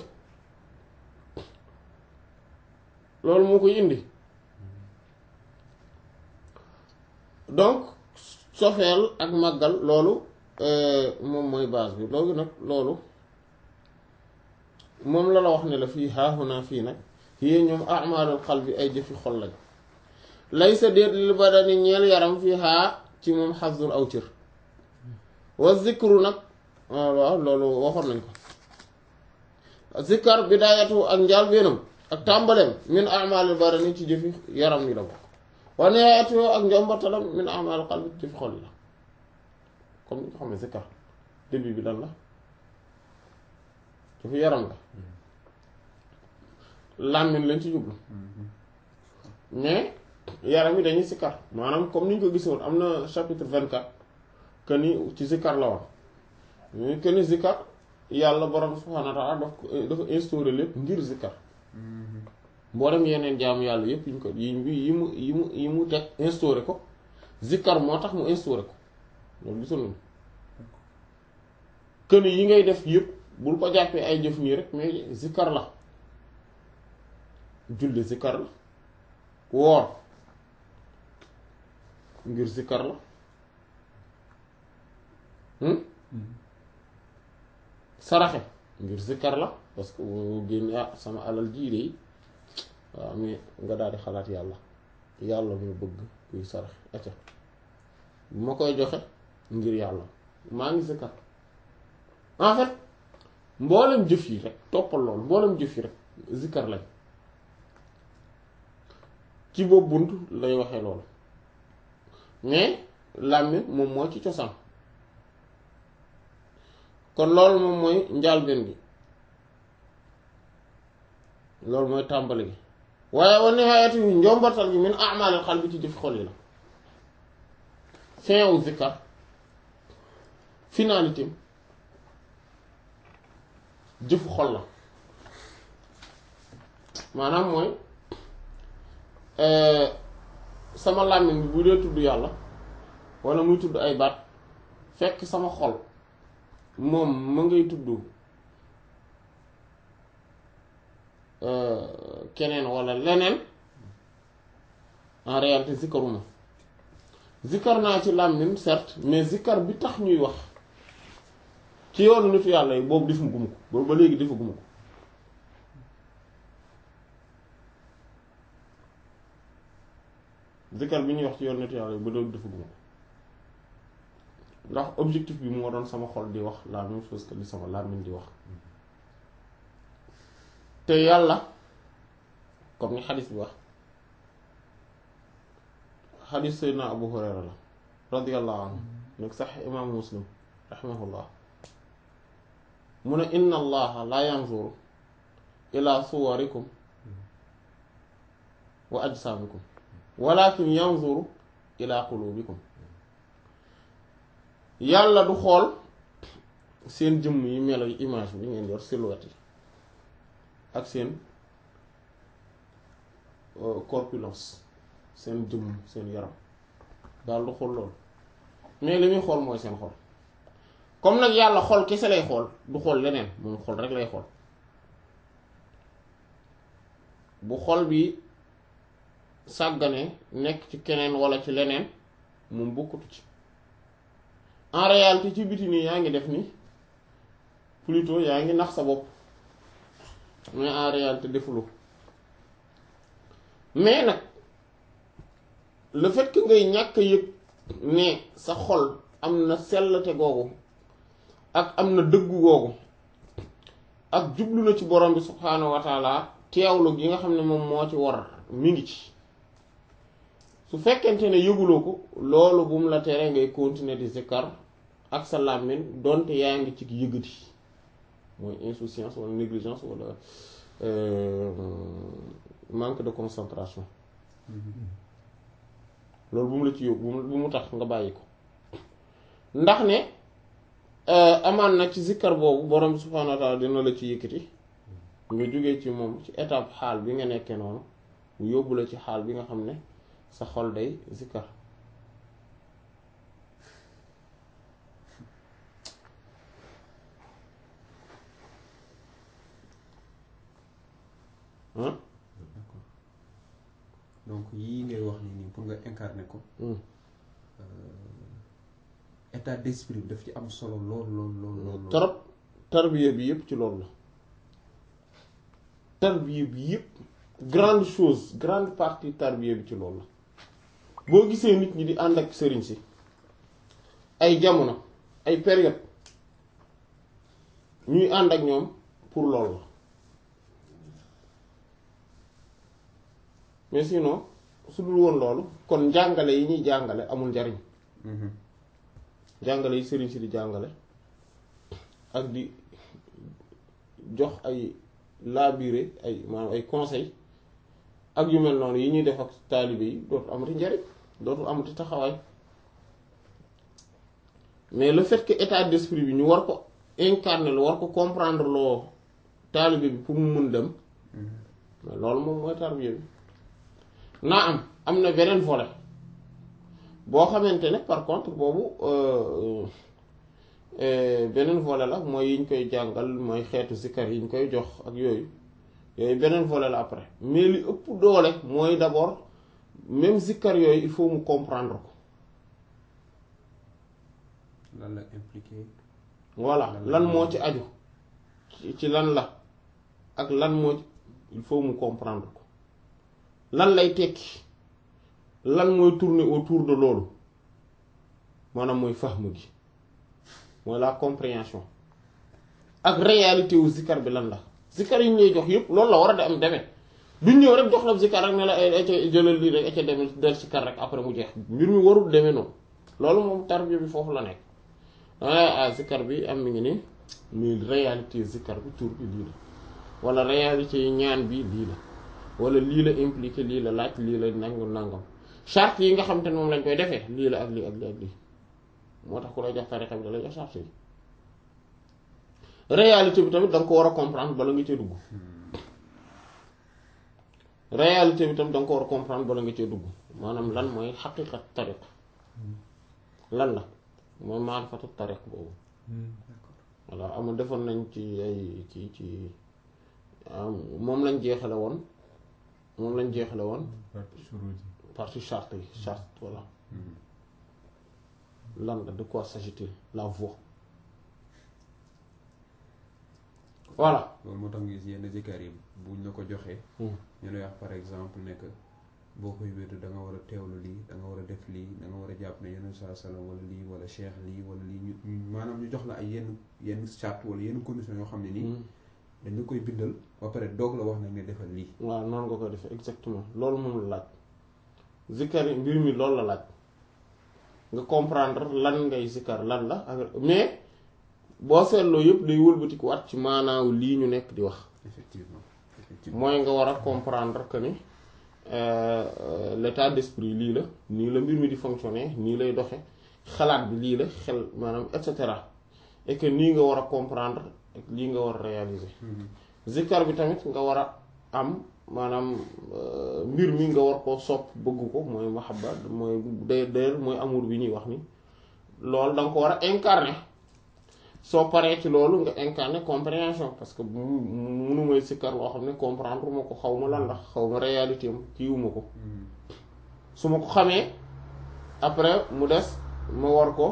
loolu moo koy indi donc sofeel ak màggal loolu moom mooy base bi loolu nag loolu moom la la wax ne la fii haahuna fii nag yii ñoom amalul xal bi ay jëfi xol lañ lay sa déet li badani ñeel yaram fii haa ci moom xasdun aw cër wa zikru nag waaw loolu waxoon nañ ko zikkar bidaayatu ak njaal beenam ak tàmbaleem min amalul badani ci jëfi yaram yi la bokk wa nihaayatu ak njombartalam min amalul qalbi ci jëfi xol yi la comme ni nga xam ne zikkar début bi lan la jëfi yaram la làmmiñ lañ ci jublu mais yaram yi dañuy sikkar maanaam comme ni ñu ko gisoon am na chapitre 24 que ni ci zikkar la woon que ni zikkar yàlla borom subhaanahu wa ta'ala daf ko dafa instauré lépp ngir zikkar mboolem yeneen jaamu yàlla yépp yi ñu ko yi yi mu yi mu yi mu teg instauré ko zikkar moo tax mu instauré ko loolu gisoon nañu que ni yi ngay def yépp bul ko jàppee ay jëf nii rek mais zikkar la julli zikkar la woor ngir zikkar la saraxe ngir zikkar la parce que bu génne ah sama alal jii de waaw mais nga daal di xalaat yàlla yàlla moo bëgg kuy sarax acca bu ma koy joxe ngir yàlla maa ngi zikar en fait mboolem jëf yi rek toppal loolu mboolem jëf yi rek zikar lañ ci boobu bunt lay waxee loolu mais làmmiñ moom moo ci cosaan kon loolu moom mooy njaalbeen gi loolu mooy tàmbali gi waaye wa nihaayati yi njombartal gi min a'maalil qalbi ci jëf xol yi la fin wu zikar finalité jëfu xol la maanaam mooy sama làmmiñ bi bu dee tudd yàlla walla muy tudd ay baat fekk sama xol moom ma ngay tudd keneen walla leneen en réalité zikaruma zikar naa ci làmmiñ certes mais zikar bi tax ñuy wax ci yoonu nitu yàlla yi boobu defu guma ko boobu ba léegi defu guma ko zikar bi ñuy wax ci yoonu nitu yàlla yi ba léegi defu guma ko ndax objectif bi moo doon sama xol di wax la même chose que li sama làmmiñ di wax te yàlla comme ni xadis bi wax xadis Seydina Abu Hurayra la radiyallahu anhu nekk sax imaamu muslim raximahullah mu ne inna allaha la yanzuru ila suwarikum wa ajsaamikum walakin yanzuru ila qulubikum yàlla du xool seen jëmm yi melo yi image bi ngeen yor silhouette yi ak seen corpulence seen jëmm seen yaram daal du xool loolu mais li muy xool mooy seen xol comme nag yàlla xol kese lay xool du xool leneen moom xol rek lay xool bu xol bi sàggane nekk ci keneen walla ci leneen moom bokkatu ci en réalité ci biti nii yaa ngi def ni plutôt yaa ngi nax sa bopp mais en réalité defuloo mais nag le fait que ngay ñàkk a yëg ne sa xol am na sellte googu ak am na dëggu googu ak jublu na ci borom bi subhaanahu wa taala teewlu gi nga xam ne moom moo ci war mi ngi ci su fekkente ne yëguloo ko loolu bu mu la tere ngay continuer di zikkar ak sa làmmiñ donte yaa ngi ci yëgati mooy insouciance wala négligence wala manque de concentration loolu bu mu la ci yóbbu bu mu tax nga bàyyi ko ndax ne amaan na ci zikkar boobu borom bi subhaanahu wa taala dina la ci yëkkati nga jógee ci moom ci étape xaal bi nga nekkee noonu mu yóbbu la ci xaal bi nga xam ne sa xol day zikkar
d'accord donc yii ngay wax ni nii pour nga incarner ko état d'esprit bi daf ci am solo lool lool lool lool
trop tarbiya bi yépp ci loolu la tarbiya bi yépp grande chose grande partie tarbiya bi ci loolu la boo gisee nit ñi di ànd ak sëriñ si ay jamono ay période ñuy ànd ak ñoom pour loolu la mais sinon su dul woon loolu kon njàngale yi ñuy jàngale amul njariñ jàngale yi sëriñ si di jàngale ak di jox ay labiré ay maanaam ay conseil ak yu mel noonu yi ñuy def ak taalibe yi dootul amati njariñ dootul amati taxawaay mais le fait que état d'esprit bi ñu war ko incarner lu war ko comprendre loo taalibe bi pour mu mun dem mais loolu moom mooy tarbiya bi naa am am na beneen volet boo xamante ne par contre boobu beneen volet la mooy yi ñu koy jàngal mooy xeetu zikkar yi ñu koy jox ak yooyu yooyu beneen volet la après mais li ëpp doole mooy d'abord même zikkar yooyu il faut mu comprendre ko
lan la impliqué
voilà lan moo ci aju ci lan la ak lan moo il faut mu comprendre ko lan lay tekki lan mooy tourner autour de loolu maanaam mooy fahm gi mooy la compréhension ak réalité wu zikar bi lan la zikar yi ñu lay jox yëpp loolu la war a de am demee duñ ñëw rek jox la zikar rek ne la ay ca jëlal lii rek ca demee del zikar rek après mu jeex mbir mi warul demee noonu loolu moom tarbiya bi foofu la nekk ah zikar bi am mi ngi ni muy réalité zikar bi tur bi lii la wala réalité yi ñaan bi lii la wala lii la impliqué lii la laaj lii la nangam nangam charte yi nga xam te ne moom lañ koy defee lii la ak lii ak lii ak lii moo tax ku lay jox tarixa bi da lay jox charte yi réalité bi tamit da nga ko war a comprendre bala nga cee dugg réalité bi tamit da nga ko war a comprendre bala nga cee dugg maanaam lan mooy xaqiqat tariq lan la mooy maarifatu tariq boobu voilà amul defoon nañ ci ay ci ci moom lañ jeexale woon moom lañ jeexale woon
partie shuruut yi
partie charte yi charte voilà lan la de quoi s'agit-il la voix voilà
loolu moo tax nga gis yenn zikar yi buñ la ko joxee ñu lay wax par exemple ne que boo koy wér da nga war a teewlu lii da nga war a def lii da nga war a jàpp ne yenn saa salaam wala lii wala cheikh lii wala lii ñu ñu- maanaam ñu jox la ay yenn yenn charte wala yenn conditions yoo xam ne nii dañ la koy bindal ba pare doog la wax nag ne defal lii
waaw noonu nga koy defee exactement loolu moom la laaj zikkar yi mbir mi loolu la laaj nga comprendre lan ngay zikkar lan la ak mais boo seetloo yëpp day wëlbatiku waat ci maanaaw lii ñu nekk di wax
effectivement effectivement
mooy nga war a comprendre que ni euh, euh, l'état d'esprit lii la nii la mbir mi di fonctionner nii lay doxe xalaat bi lii la xel maanaam et cetera et que nii nga war a comprendre ak lii nga war a réaliser zikkar bi tamit nga war a am maanaam euh, mbir mi nga war koo sopp bëgg ko mooy mahabba mooy d'ailleurs mooy amour bi ñuy wax ni loolu da nga ko war a incarner soo paree ci loolu nga incarner compréhension parce que mu munu may sikkar loo xam ne comprendre ma ko xaw ma lan la xaw ma réalité am kiiwuma ko su ma ko xamee après mu des ma war ko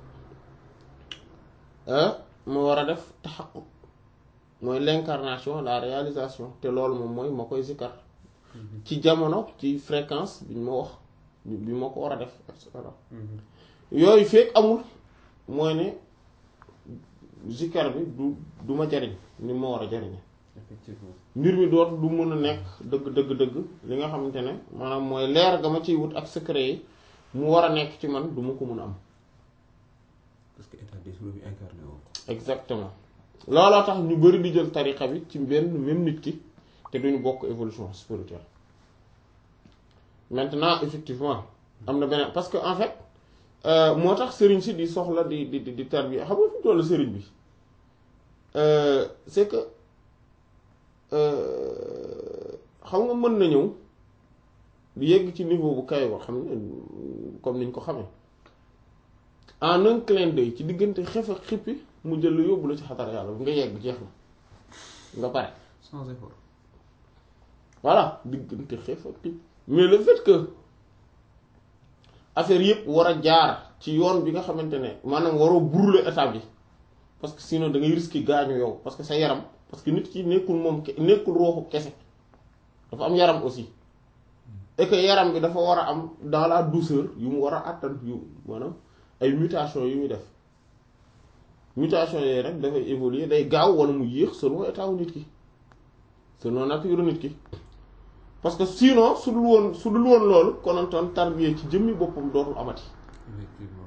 ma war a def taxaqquq mooy l'incarnation la réalisation te loolu moom mooy ma koy sikkar ci jamono ci fréquence bi ñu ma wax bi ma ko war a def et cetera yooyu fekk amul mooy ne zikkar bi du du ma jariñ ni ma war a jariñe
effectivement
mbir mi dootu du mën a nekk dëgg dëgg dëgg li nga xamante ne maanaam mooy leer ga ma ciy wut ak secret yi mu war a nekk ci man du ma ko mën a am
parce que état d'esprit bi incarné woo ko
exactement looloo tax ñu bari di jël tariqa bi ci benn même nit ki te duñu bokk évolution spirituelle maintenant effectivement am na beneen parce que en fait euh, moo tax sëriñ si di soxla di di di tarbiya xam nga fi tollu sëriñ bi euh, c'est que euh, xam nga mën na ñëw di yegg ci niveau bu kay boo xam ne comme niñ ko xamee en un clin d'œil ci diggante xef ak xippi mu jël lu yóbbu la ci xatar yàlla bu nga yegg jeex na nga pare
sans effort
voilà diggante xef ak xippi mais le fait que affaire yëpp war a jaar ci yoon bi nga xamante ne maanaam waroo brûler étape yi parce que sinon da ngay risquer gaañu yow parce que sa yaram parce que nit ki nekkul moom ke- nekkul rooxu kese dafa am yaram aussi et que yaram bi dafa war a am dans la douceur yu mu war a àttan yu maanaam ay mutation yu muy def mutation yooyu rek dafay évoluer day gaaw wala mu yéex selon état wu nit ki selon nature nit ki parce que sinon su dul woon su dul woon loolu konantoon tarbiya ci jëmmi boppam dootul amati
effectivement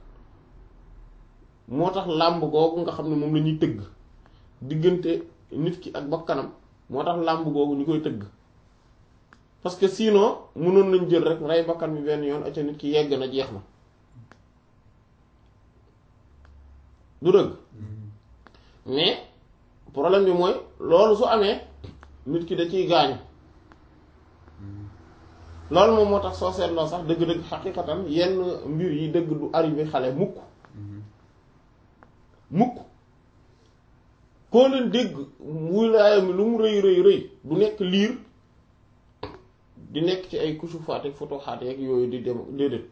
moo tax làmb googu nga xam ne moom la ñuy tëgg diggante nit ki ak bakkanam moo tax làmb googu ñu koy tëgg parce que sinon mënoon nañ jël rek rey bakkan bi benn yoon acca nit ki yegg na jeex na du dëgg mais problème bi mooy loolu su amee nit ki da ciy gaañu loolu moom moo tax soo seetloo sax dëgg-dëgg xaqiqatan yenn mbir yi dëgg du arrivé xale mukk mukk koo leen dégg wilaayam lu mu rëy rëy rëy du nekk liir di nekk ci ay kusufaat ak fotoxaat yeeg yooyu di dem déedéet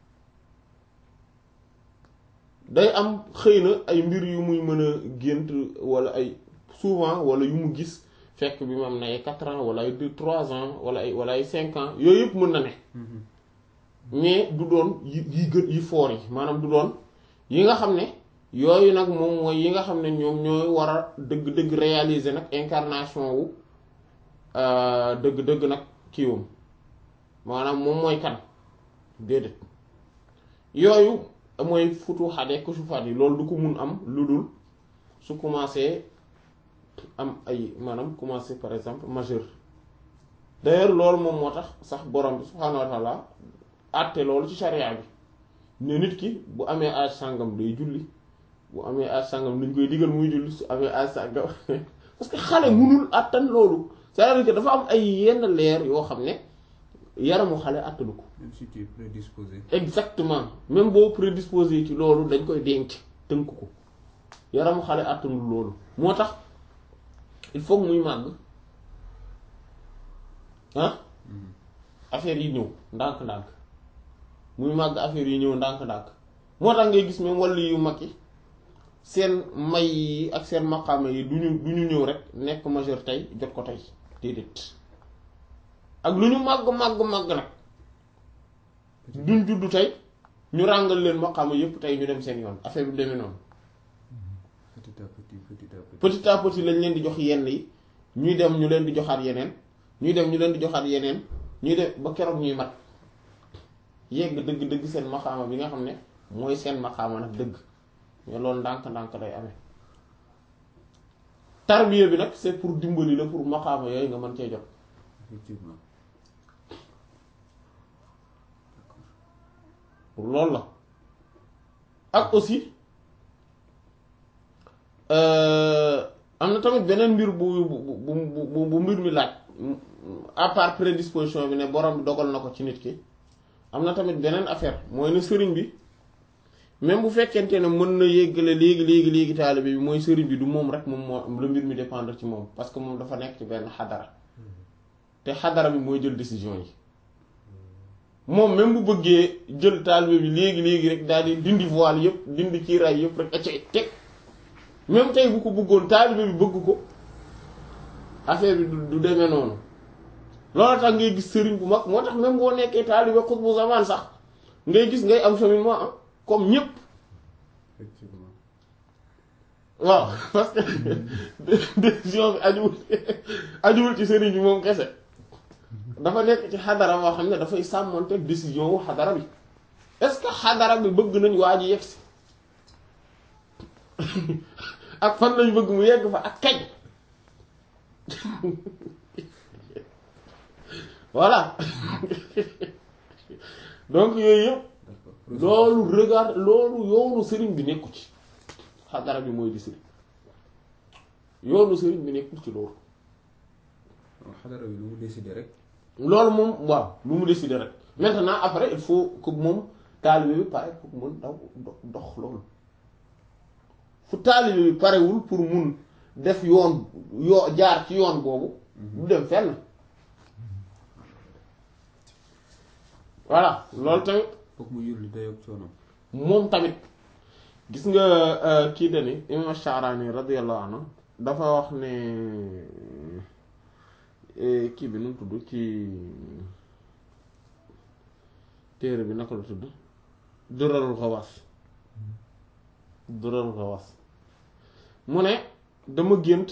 day am xëy na ay mbir yu muy mën a gént wala ay souvent wala yu mu gis fekk bi mu am na ay quatre ans wala ay deux trois ans wala ay wala ay cinq ans yooyu yëpp mën na ne mais du doon yi yi gën yi foor yi maanaam du doon yi nga xam ne yooyu nag moom mooy yi nga xam ne ñoom ñooy war a dëgg-dëgg réaliser nag incarnation wu dëgg-dëgg nag kiiwam maanaam moom mooy kan déedéet yooyu mooy futu xade kusufaat yi loolu du ko mun am lu dul su commencé am ay maanaam commencé par exemple majeur d'ailleurs loolu moom moo tax sax borom bi subhaanahu wa taala àtte loolu ci charia bi ne nit ki bu amee âge sàngam day julli bu amee âge sàngam dañ koy digal muy julli su amee âge sàngam parce que xale munul àttan loolu c'est-à-dire que dafa am ay yenn leer yoo xam ne yaramu xale àttanu ko
même si tu es prédisposé
exactement même boo prédisposé ci loolu dañ koy denc tënk ko yaramu xale àttanul loolu moo tax il faut muy màgg ah affaire yi ñëw ndànk-ndànk muy màgg affaire yi ñëw ndànk-ndànk moo tax ngay gis même wàllu yu mag yi seen may yi ak seen maqaama yi du ñu du ñu ñëw rek nekk majeur tey jot ko tey déedéet ak lu ñu màgg màgg màgg nag duñ juddu tey ñu ràngal leen maqaama yépp tey ñu dem seen yoon affaire bi demee noonu
petit à petit petit à petit
petit à petit lañ leen di jox yenn yi ñuy dem ñu leen di joxaat yeneen ñuy dem ñu leen di joxaat yeneen ñuy dem ba keroog ñuy mat yegg dëgg-dëgg seen maqaama bi nga xam ne mooy seen maqaama nag dëgg mais loolu ndànk-ndànk day amee tarbiya bi nag c'est pour dimbali la pour maqaama yooyu nga mën cee jot
effectivement
pour loolu la ak aussi am na tamit beneen mbir bu bu bu bu bu mbir mi laaj à part prédisposition bi ne borom bi dogal na ko ci nit ki am na tamit beneen affaire mooy ne sëriñ bi même bu fekkente ne mën na yéggale léegi léegi léegi taalibe bi mooy sëriñ bi du moom rek moom moo la mbir mi dépendre ci moom parce que moom dafa nekk ci benn xadara te xadara bi mooy jël décision yi moom même bu bëggee jël taalibe bi léegi léegi rek daal di dindi voile yëpp dindi kiiraay yëpp rek acca teg même tey bu ko bëggoon taalibe bi bëgg ko affaire bi du du demee noonu loolu tax ngay gis sëriñ bu mag moo tax même boo nekkee taalibe xutbu zaman sax ngay gis ngay am cheminement ah comme ñépp
effectivement
waaw parce que décision bi ajuwul ajuwul ci sëriñ bi moom kese dafa nekk ci xadara boo xam ne dafay sàmmonte décision wu xadara bi est-ce que xadara bi bëgg nañ waa ji yegg si ak fan lañ bëgg mu yegg fa ak kañ voilà donc yooyu yëpp
d'accord
loolu regard loolu yoonu sëriñ bi nekku ci xadara bi mooy di sëriñ yoonu sëriñ bi nekkul ci loolu
donc xadara bi lu mu décider rek
loolu moom waaw lu mu décider rek maintenant après il faut que moom taalibe bi pare pour mun daw do- dox loolu fu taalibe bi parewul pour mun def yoon yoo jaar ci yoon boobu du dem fenn voilà loolu tamit
foog mu yulli dayoog coonom
moom tamit gis nga kii dani imam Sha'rani radiyallahu anhu dafa wax ne eh, kii bi nu mu tudd ci téere bi naka la tudd Durarul Xawaas Durarul Xawaas mu ne dama gént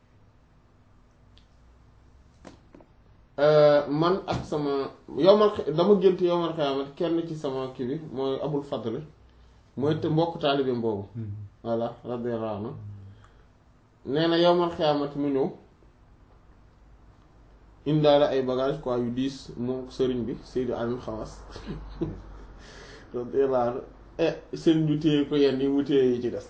euh, man ak sama yowmal xi- dama gént yowmal xiyaamat kenn ci sama kii bi mooy Abul Fadl mooy te mbokk taalibeem boobu voilà radiyallahu anhu nee na yowmal xiyaamat mu ñëw indaale ay bagage quoi yu diis moom sëriñ bi Seydi Aliou Xawaas radiyallahu anhu eh sëriñ bi téye ko yenn yi mu téye yi ci des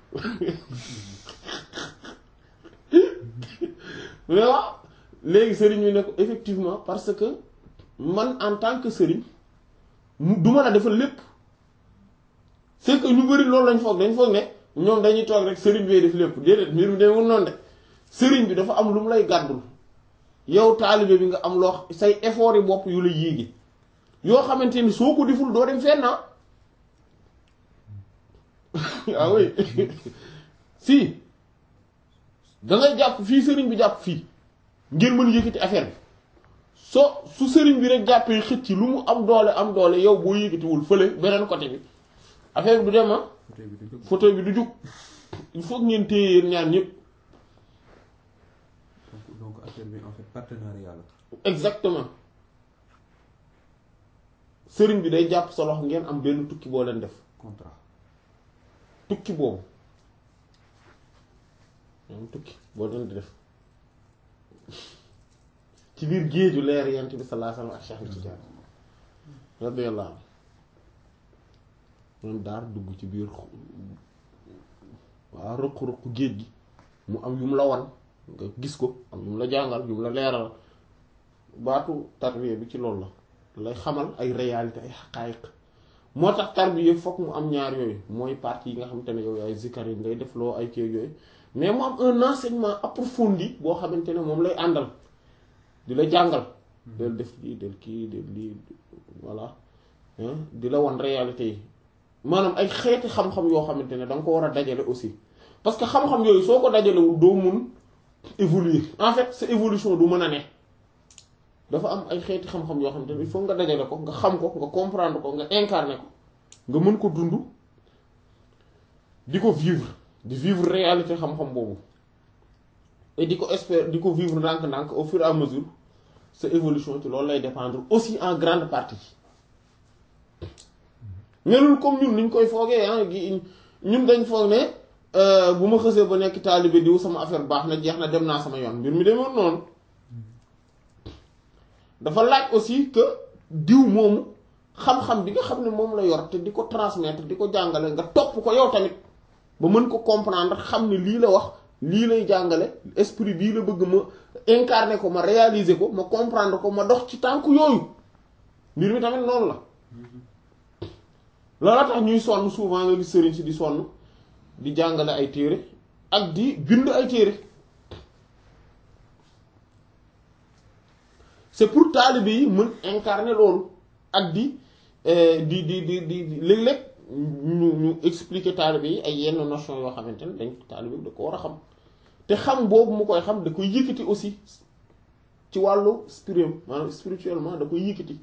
mais waaw léegi sëriñ bi ne ko effectivement parce que man en tant que sëriñ mu du ma la defal lépp c'est que ñu bari loolu lañ foog dañ foog ne ñoom dañuy toog rek sëriñ bee def lépp déedéet mbir mi demul noonu de sëriñ bi dafa am lu mu lay gàddul yow taalibe bi nga am loo say effort yi bopp yu la yéegi yoo xamante ni soo ko deful doo dem fenn ah ah oui si da ngay jàpp fii sëriñ bi jàpp fii ngeen mën yëkkati affaire bi soo su sëriñ bi rek jàppee xëcc lu mu am doole am doole yow boo yëkkatiwul fële beneen côté bi affaire bi du dem ah
fauteuil bi du jóg
fauteuil bi du jug il faut que ngeen téye yéen ñaar ñëpp
donc donc affaire bi en fait partenariat la
exactement sëriñ bi day jàpp sa loxo ngeen am benn tukki boo leen def
contrat
tukki boobu moom tukki boo leen di def ci biir géeju leer yent bi sallallahu alayhi wasallam ak Cheikh Tidiane radiyallahu anhu moom daar dugg ci biir waaw ruq-ruq géej gi mu am yu mu la wan nga gis ko am yu mu la jàngal yu mu la leeral baatu tarbiya bi ci loolu la lay xamal ay réalité ay xaqaayiq moo tax tarbiya fokk mu am ñaar yooyu mooy partie yi nga xamante ne yow ay zikar yi ngay def loo ay kii yooyu mais mu am un enseignement approfondi boo xamante ne moom lay àndal di la jàngal del def lii del kii del lii voilà hein di la wan réalité yi maanaam ay xeeti xam-xam yoo xamante ne da nga ko war a dajale aussi parce que xam-xam yooyu soo ko dajalewul doo mun évoluer en fait sa évolution du mën a ne dafa am ay xeeti xam-xam yoo xamante ne il faut nga dajale ko nga xam ko nga comprendre ko nga incarner ko nga mën ko dund di ko vivre di vivre réalité xam-xam boobu et di ko espérer di ko vivre ndànk-ndànk au fur et à mesure sa évolution ci loolu lay dépendre aussi en grande partie melul comme ñun niñ koy foogee ah gi ñun dañ foog ne bu ma xësee ba nekk taalibe diw sama affaire baax na jeex na dem naa sama yoon mbir mi demoon noonu dafa laaj aussi que diw moomu xam-xam bi nga xam ne moom la yor te di ko transmettre di ko jàngale nga topp ko yow tamit ba mën ko comprendre xam ne lii la wax lii lay jàngale esprit bii la bëgg ma incarner ko ma réaliser ko ma comprendre ko ma dox ci tànk yooyu mbir mi tamit noonu la loola tax ñuy sonn souvent nga gis sëriñ si di sonn di jàngale ay téere ak di bind ay téere c'est pour taalibe yi mën incarner loolu ak di di di di di léeg-léeg ñu ñu expliquer taalibe yi ay yenn notion yoo xamante ne dañ taalibe bi da ko war a xam te xam boobu mu koy xam da koy yëkkati aussi ci wàllu spirit maanaam spirituellement da koy yëkkati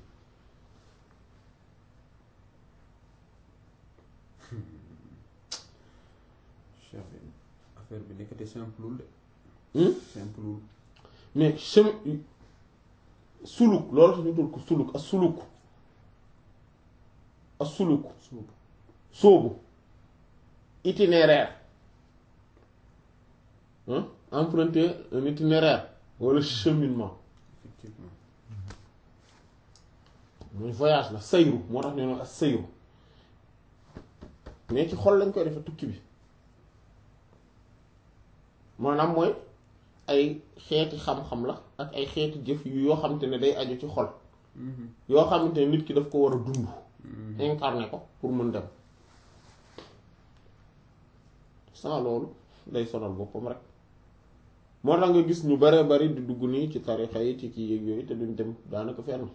cheikh bi affaire bi nekkati simple de
Hmm?
simple
mais chemin suluk loolu tax ñu tudd ko suluk ak suluk ak suluk
suub
sóobu itinéraire hein emprunter un itinéraire wala cheminement
effectivement
mooy voyage la sayru moo tax ñu ne ak sayru mais ci xol lañ koy defee tukki bi maanaam mooy ay xeeti xam-xam la ak ay xeeti jëf yu yoo xamante ne day aju ci xol yoo xamante ne nit ki daf ko war a dund incarné ko pour mën dem sans loolu day sonal boppam rek moo tax nga gis ñu bare bari di dugg nii ci tarixa yi ci kii yéeg yooyu te duñ dem daanaka fenn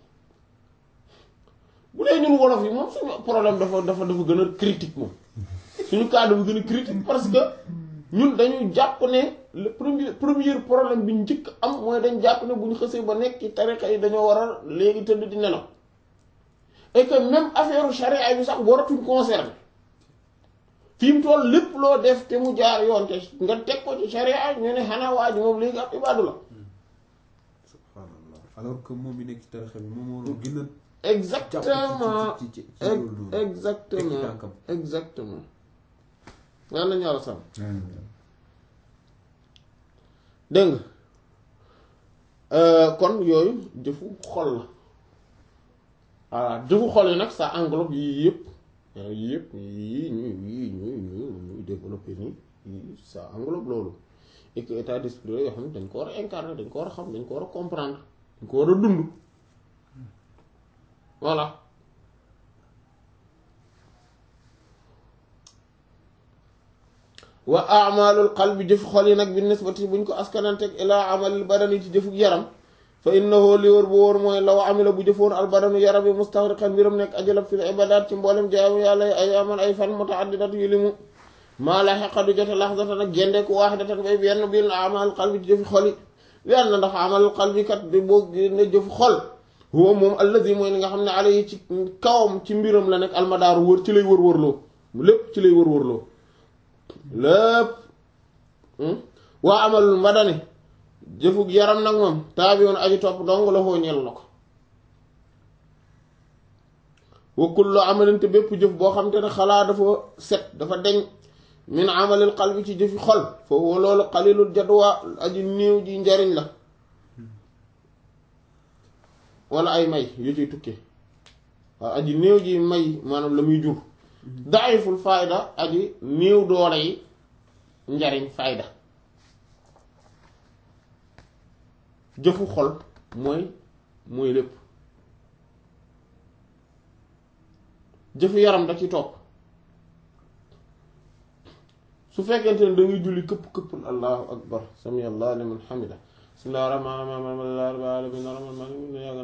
bu dee ñun wolof yi moom suñu problème dafa dafa dafa gën a critique moom suñu cas dafa gën a critique parce que ñun dañu jàpp ne le premier premier problème bi njëkk am mooy dañ jàpp ne bu ñu xësee ba nekk ci tarixa yi dañoo war a léegi tëdd di nelaw et que même affaire charia bi sax waratuñ concerné fi mu toll lépp loo def te mu jaar yoon te nga teg ko ci charia ñu ne xanaa waa ji moom léegi ab ibaadu la
subhanallah alors que moom mi nekk ci tarixa bi moom moo gën a
exactement
ci ci ci ci loolu noonu teg ci
exactement
tànkam
exactement yàlla nañu yàlla sàmm dégg nga kon yooyu jëfu xol la voilà jëfu xol yi nag ça englobe yii yëpp yii yëpp yii ñu yii ñu ñu ñu développé nii yii ça englobe loolu et que état d'esprit la yoo xam ne dañ ko war a incarner dañ ko war a xam dañ ko war a comprendre dañ ko war a dund voilà wa amalul qalbi jëf xol yi nag bi nisbati buñ ko askananteeg ilaa amalil badani ci jëfuk yaram fa innahu li wër bu wóor mooy law amila bu jëfoon albadanu yaram yi mustahriqan mbiram nekk ajalab fil ibadat ci mboolem jaamu yàlla yi ay aman ay fan mutaaddidat yu limu maa la xeqa du jote laxdatan ak gendeeku waaxidatan bay benn bil amal qalbi ci jëfi xol yi yàlla na ndax amalul qalbi kat di boo ne jëfu xol huwa moom alladi mooy li nga xam ne alayhi ci kawam ci mbiram la nekk almadaaru wër ci lay wër wërloo lépp ci lay wër wërloo lépp waa amalul mbadani jëfug yaram nag moom taabi woon aji topp dong la foo ñel na ko wa kullu amalin te bépp jëf boo xam te ne xalaa dafa set dafa deñ min amalil qalbi ci jëfi xol foofu loolu xalilul jadwa aji néew ji njariñ la wala ay may yu ciy tukke waaw aji néew ji may maanaam la muy jur daiful fayda aji néew doole yi njariñ fayda jëfu xol mooy mooy lépp jëfu yaram da ci topp su fekkente ne da ngay julli këpp këpp allahu akbar sami allah liman hamida bismillah rahmaan rahmaan alhamdulillahi rabbil alamin arrahman maliki yawmi din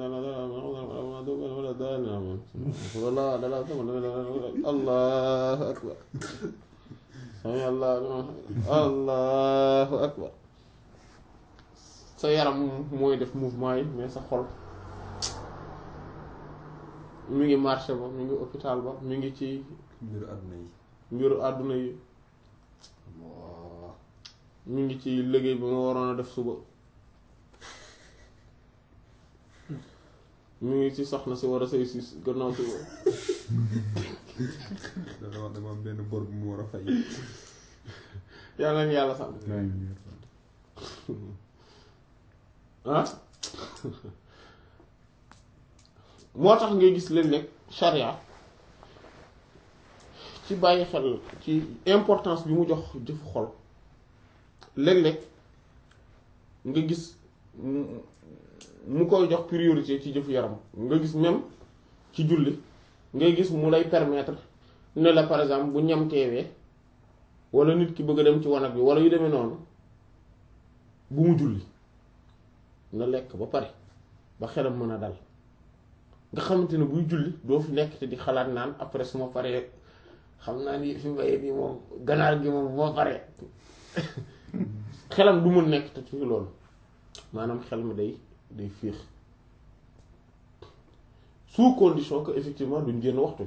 allahu akbar sami allah liman allahu akbar sa yaram mooy def mouvement yi mais sa xol mi ngi marché ba mi ngi hôpital ba mi ngi ci
mbiru àdduna yi
mbiru àdduna yi mi ngi ci liggéey bi nga waroon a def suba mi ngi ci soxna si war a say si gannaaw suba
dana wax dama am benn bor bu mu war a fay
yàlla na yàlla sàmm ah moo tax ngay gis léeg-léeg charia ci bàyyi xel ci importance bi mu jox jëfu xol léeg-léeg nga gis mu koy jox priorité ci jëfu yaram nga gis même ci julli ngay gis mu lay permettre ne la par exemple bu ñam teewee wala nit ki bëgg a dem ci wanag bi wala yu demee noonu bu mu julli na lekk ba pare ba xelam mën a dal nga xamante ne buy julli doo fi nekk te di xalaat naan après su ma paree xam naa ni fi mbayee bi moom ganaar gi moom bu ma paree xelam du mun nekk te ci loolu maanaam xel mi day day fiix sous condition que effectivement duñ génn waxtu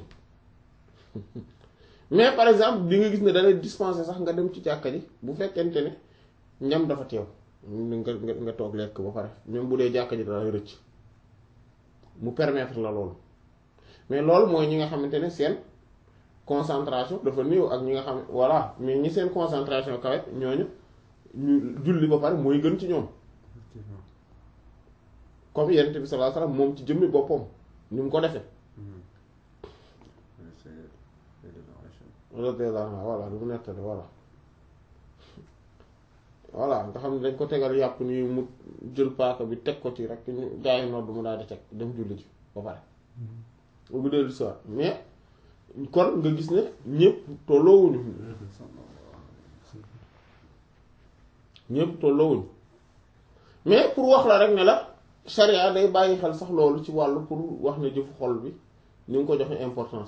mais par exemple di nga gis ne dalay dispenser sax nga dem ci jàkka ji bu fekkente ne ñam dafa teew nga nga nga toog lekk ba pare même bu dee jàkka ji dalay rëcc mu permettre la loolu mais loolu mooy ñi nga xamante ne seen concentration dafa néew ak ñi nga xam voilà mais ñi seen concentration kawe ñooñu ñu julli ba pare mooy gën ci ñoom comme Yonent bi sallallahu alayhi wasallam moom ci jëmmi boppam ni mu ko defee radiyallahu anhu voilà lu mu nettali voilà voilà nga xam ne dañ ko tegal yàpp ni mu jël paaka bi teg ko ci rek ñu gaa yi nodd mu daal di teg dem julli ji ba pare bu dellu soir mais kon nga gis ne ñëpp tolloowuñu ñëpp tolloowuñu mais pour wax la rek ne la charia day bàyyi xel sax loolu ci wàllu pour wax ne jëfu xol bi ni nga ko joxe importance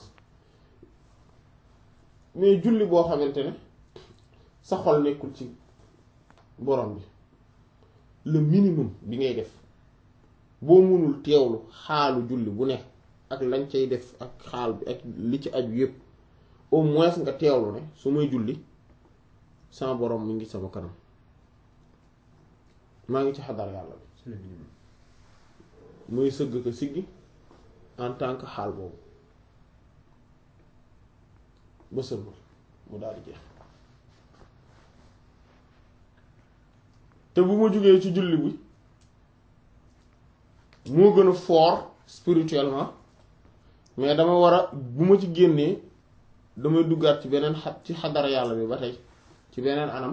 mais julli boo xamante ne sa xol nekkul ci borom bi le minimum bi ngay def boo mënul teewlu xaalu julli bu nekk ak lañ cay def ak xaal bi ak li ci aju yépp au moins nga teewlu ne su may julli sama borom mi ngi sama kanam maa ngi ci xadar yàlla bi
c'est le minimum
muy sëgg ko siggi en tant que xaal boobu ba sëlmal mu daal di jeex te bu ma jógee ci julli bi moo gën a fort spirituellement mais dama war a bu ma ci génnee damay duggaat ci beneen xat ci xadara yàlla bi ba tey ci beneen anam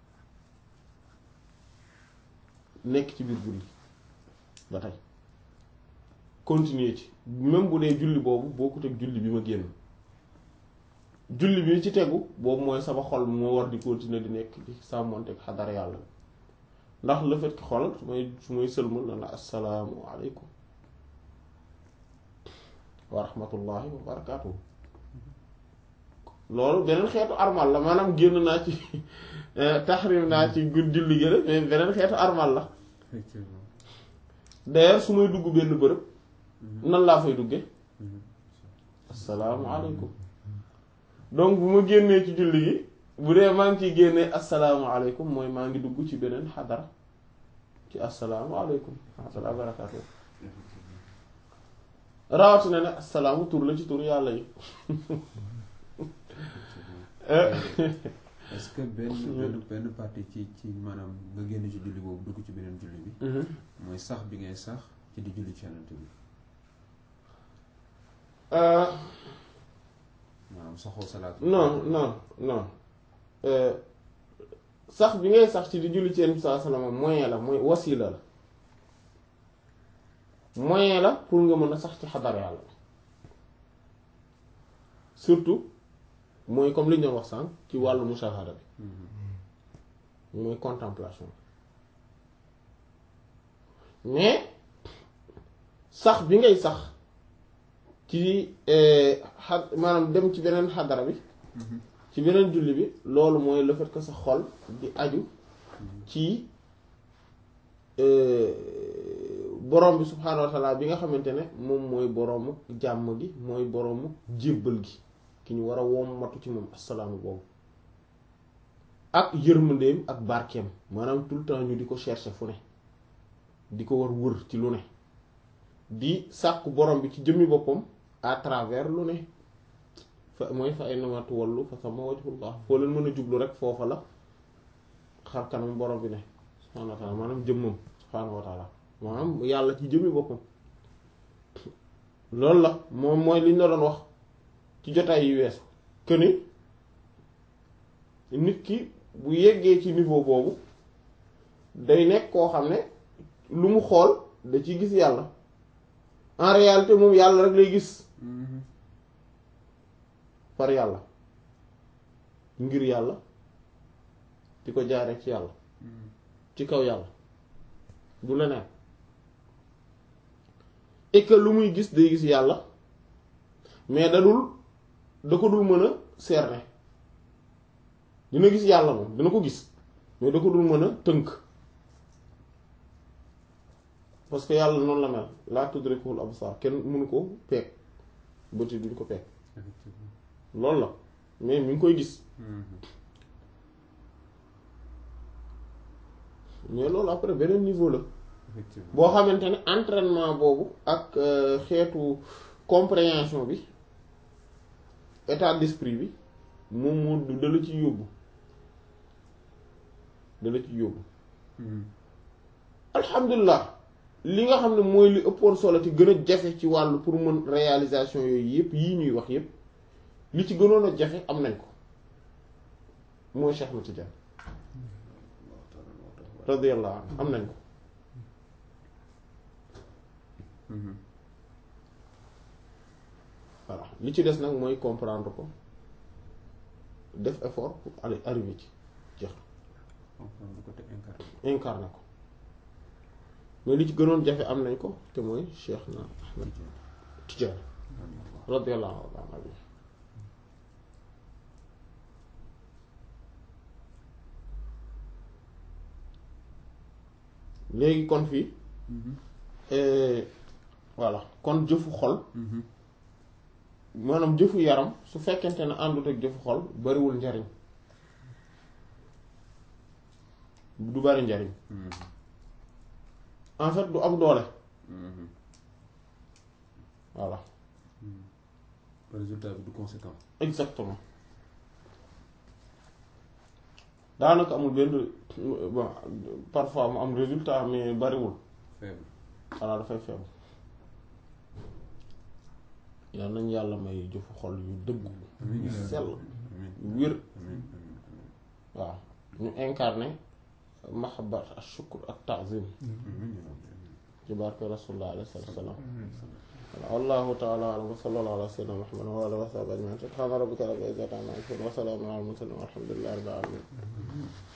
nekk ci biir julli ba tey continuer ci même bu dee julli boobu bokkut ak julli bi ma génn julli bi ci tegu boobu mooy sama xol moo war di continuer di nekk di sàmmonte ak xadara yàlla bi ndax le fait que xol su may su may sëlmal na la assalaamu aleykum wa rahmatullahi wa barakaatuhu loolu beneen xeetu armal la maanaam génn naa ci taxrim naa ci gud julli gi mais beneen xeetu armal la
effectivement
d'ailleurs su may dugg benn bërëb nan laa fay dugge asalaamualeykum donc bu ma génnee ci julli gi bu dee maa ngi ciy génnee asalaamualeykum mooy maa ngi dugg ci beneen xadara ci asalaamualeykum wa rahmatullahi wa barakaatu rawatina ne asalaamu tur la ci tur yàlla yi
est-ce que benn benn benn partie ci ci maanaam nga génn ci julli boobu dugg ci beneen julli bi mooy sax bi ngay sax ci di julli ci yonent bi maanaam saxoo salaatu
non non non sax bi ngay sax ci di julli ci yenn saa salaama moyen la mooy wasila la moyen la pour nga mën a sax ci xadar yàlla surtout mooy comme li ñu doon wax sànq ci wàllu mushahada bi mooy contemplation mais sax bi ngay sax ci xa maanaam dem ci beneen xadara bi ci beneen julli bi loolu mooy le fait que sa xol di aju ci borom bi subhaanahu wa taala bi nga xamante ne moom mooy boroomu jàmm gi mooy boroomu jébbal gi ki ñu war a wommatu ci moom assalaamu boobu ak yërmandeem ak barkeem maanaam tout le temps ñu di ko chercher fu ne di ko war wër ci lu ne di sàkku borom bi ci jëmmi boppam à travers lu ne fa mooy fa ay namatu wallu fa sama wajhullah foo leen mën a jublu rek foofa la xar kanam borom bi ne subhaanahu wa taala maanaam jëmmam subhaanahu wa taala maanaam yàlla ci jëmmi boppam loolu la moom mooy li ñu la doon wax ci jotaay yi weesu que ni nit ki bu yeggee ci niveau boobu day nekk koo xam ne lu mu xool da ci gis yàlla en réalité moom yàlla rek lay gis par yàlla ngir yàlla di ko jaaree ci yàlla ci kaw yàlla du leneen et que lu muy gis day gis yàlla mais da dul da ko dul mën a cerner dina gis yàlla moom dina ko gis mais da ko dul mën a tënk parce que yàlla noonu la mel laa tudrikuhul absar kenn mënu ko peeg bëti duñ ko peeg loolu la mais mi ngi koy gis mais loolu après beneen niveau la boo xamante ne entraînement boobu ak xeetu compréhension bi état d'esprit bi moom moo du dala ci yóbbu dala ci yóbbu alhamdulilah li nga xam ne mooy li ëppoon solo te gën a jafe ci wàllu pour mën réalisation yooyu yëpp yii ñuy wax yëpp li ci gënoon a jafe am nañ ko mooy Cheikh Ahmed Tidiane radiyallahu anhu am nañ ko voilà li ci des nag mooy comprendre ko def effort pour aller arriver ci jeex incarné ko mais li ci gënoon jafe am nañ ko te mooy Cheikh na Ahmed Tidiane radiyallahu anhu léegi kon fii voilà kon jëfu xol maanaam jëfu yaram su fekkente ne àndut ak jëfu xol bariwul njariñ du bari njariñ en fait du am doole voilà
résultat bi du conséquent
exactement daanaka amul benn bon parfois mu am résultat mais bariwul
faible
xanaa dafay faible yal nañ yàlla may jëfu xol yu dëggu yu sell yu wér waaw ñu incarné mahabbat ak shukr ak ta'zim ci barke rasulullah alayhi salaam wallahu ta'ala a'lam wa sallallahu ala sayyidina muhammad wa ala alihi wa sahbihi ajma'in subhana rabbika rabbil izzati amma yasifun wa salamun ala al mursalin walhamdulillahi rabbil alamin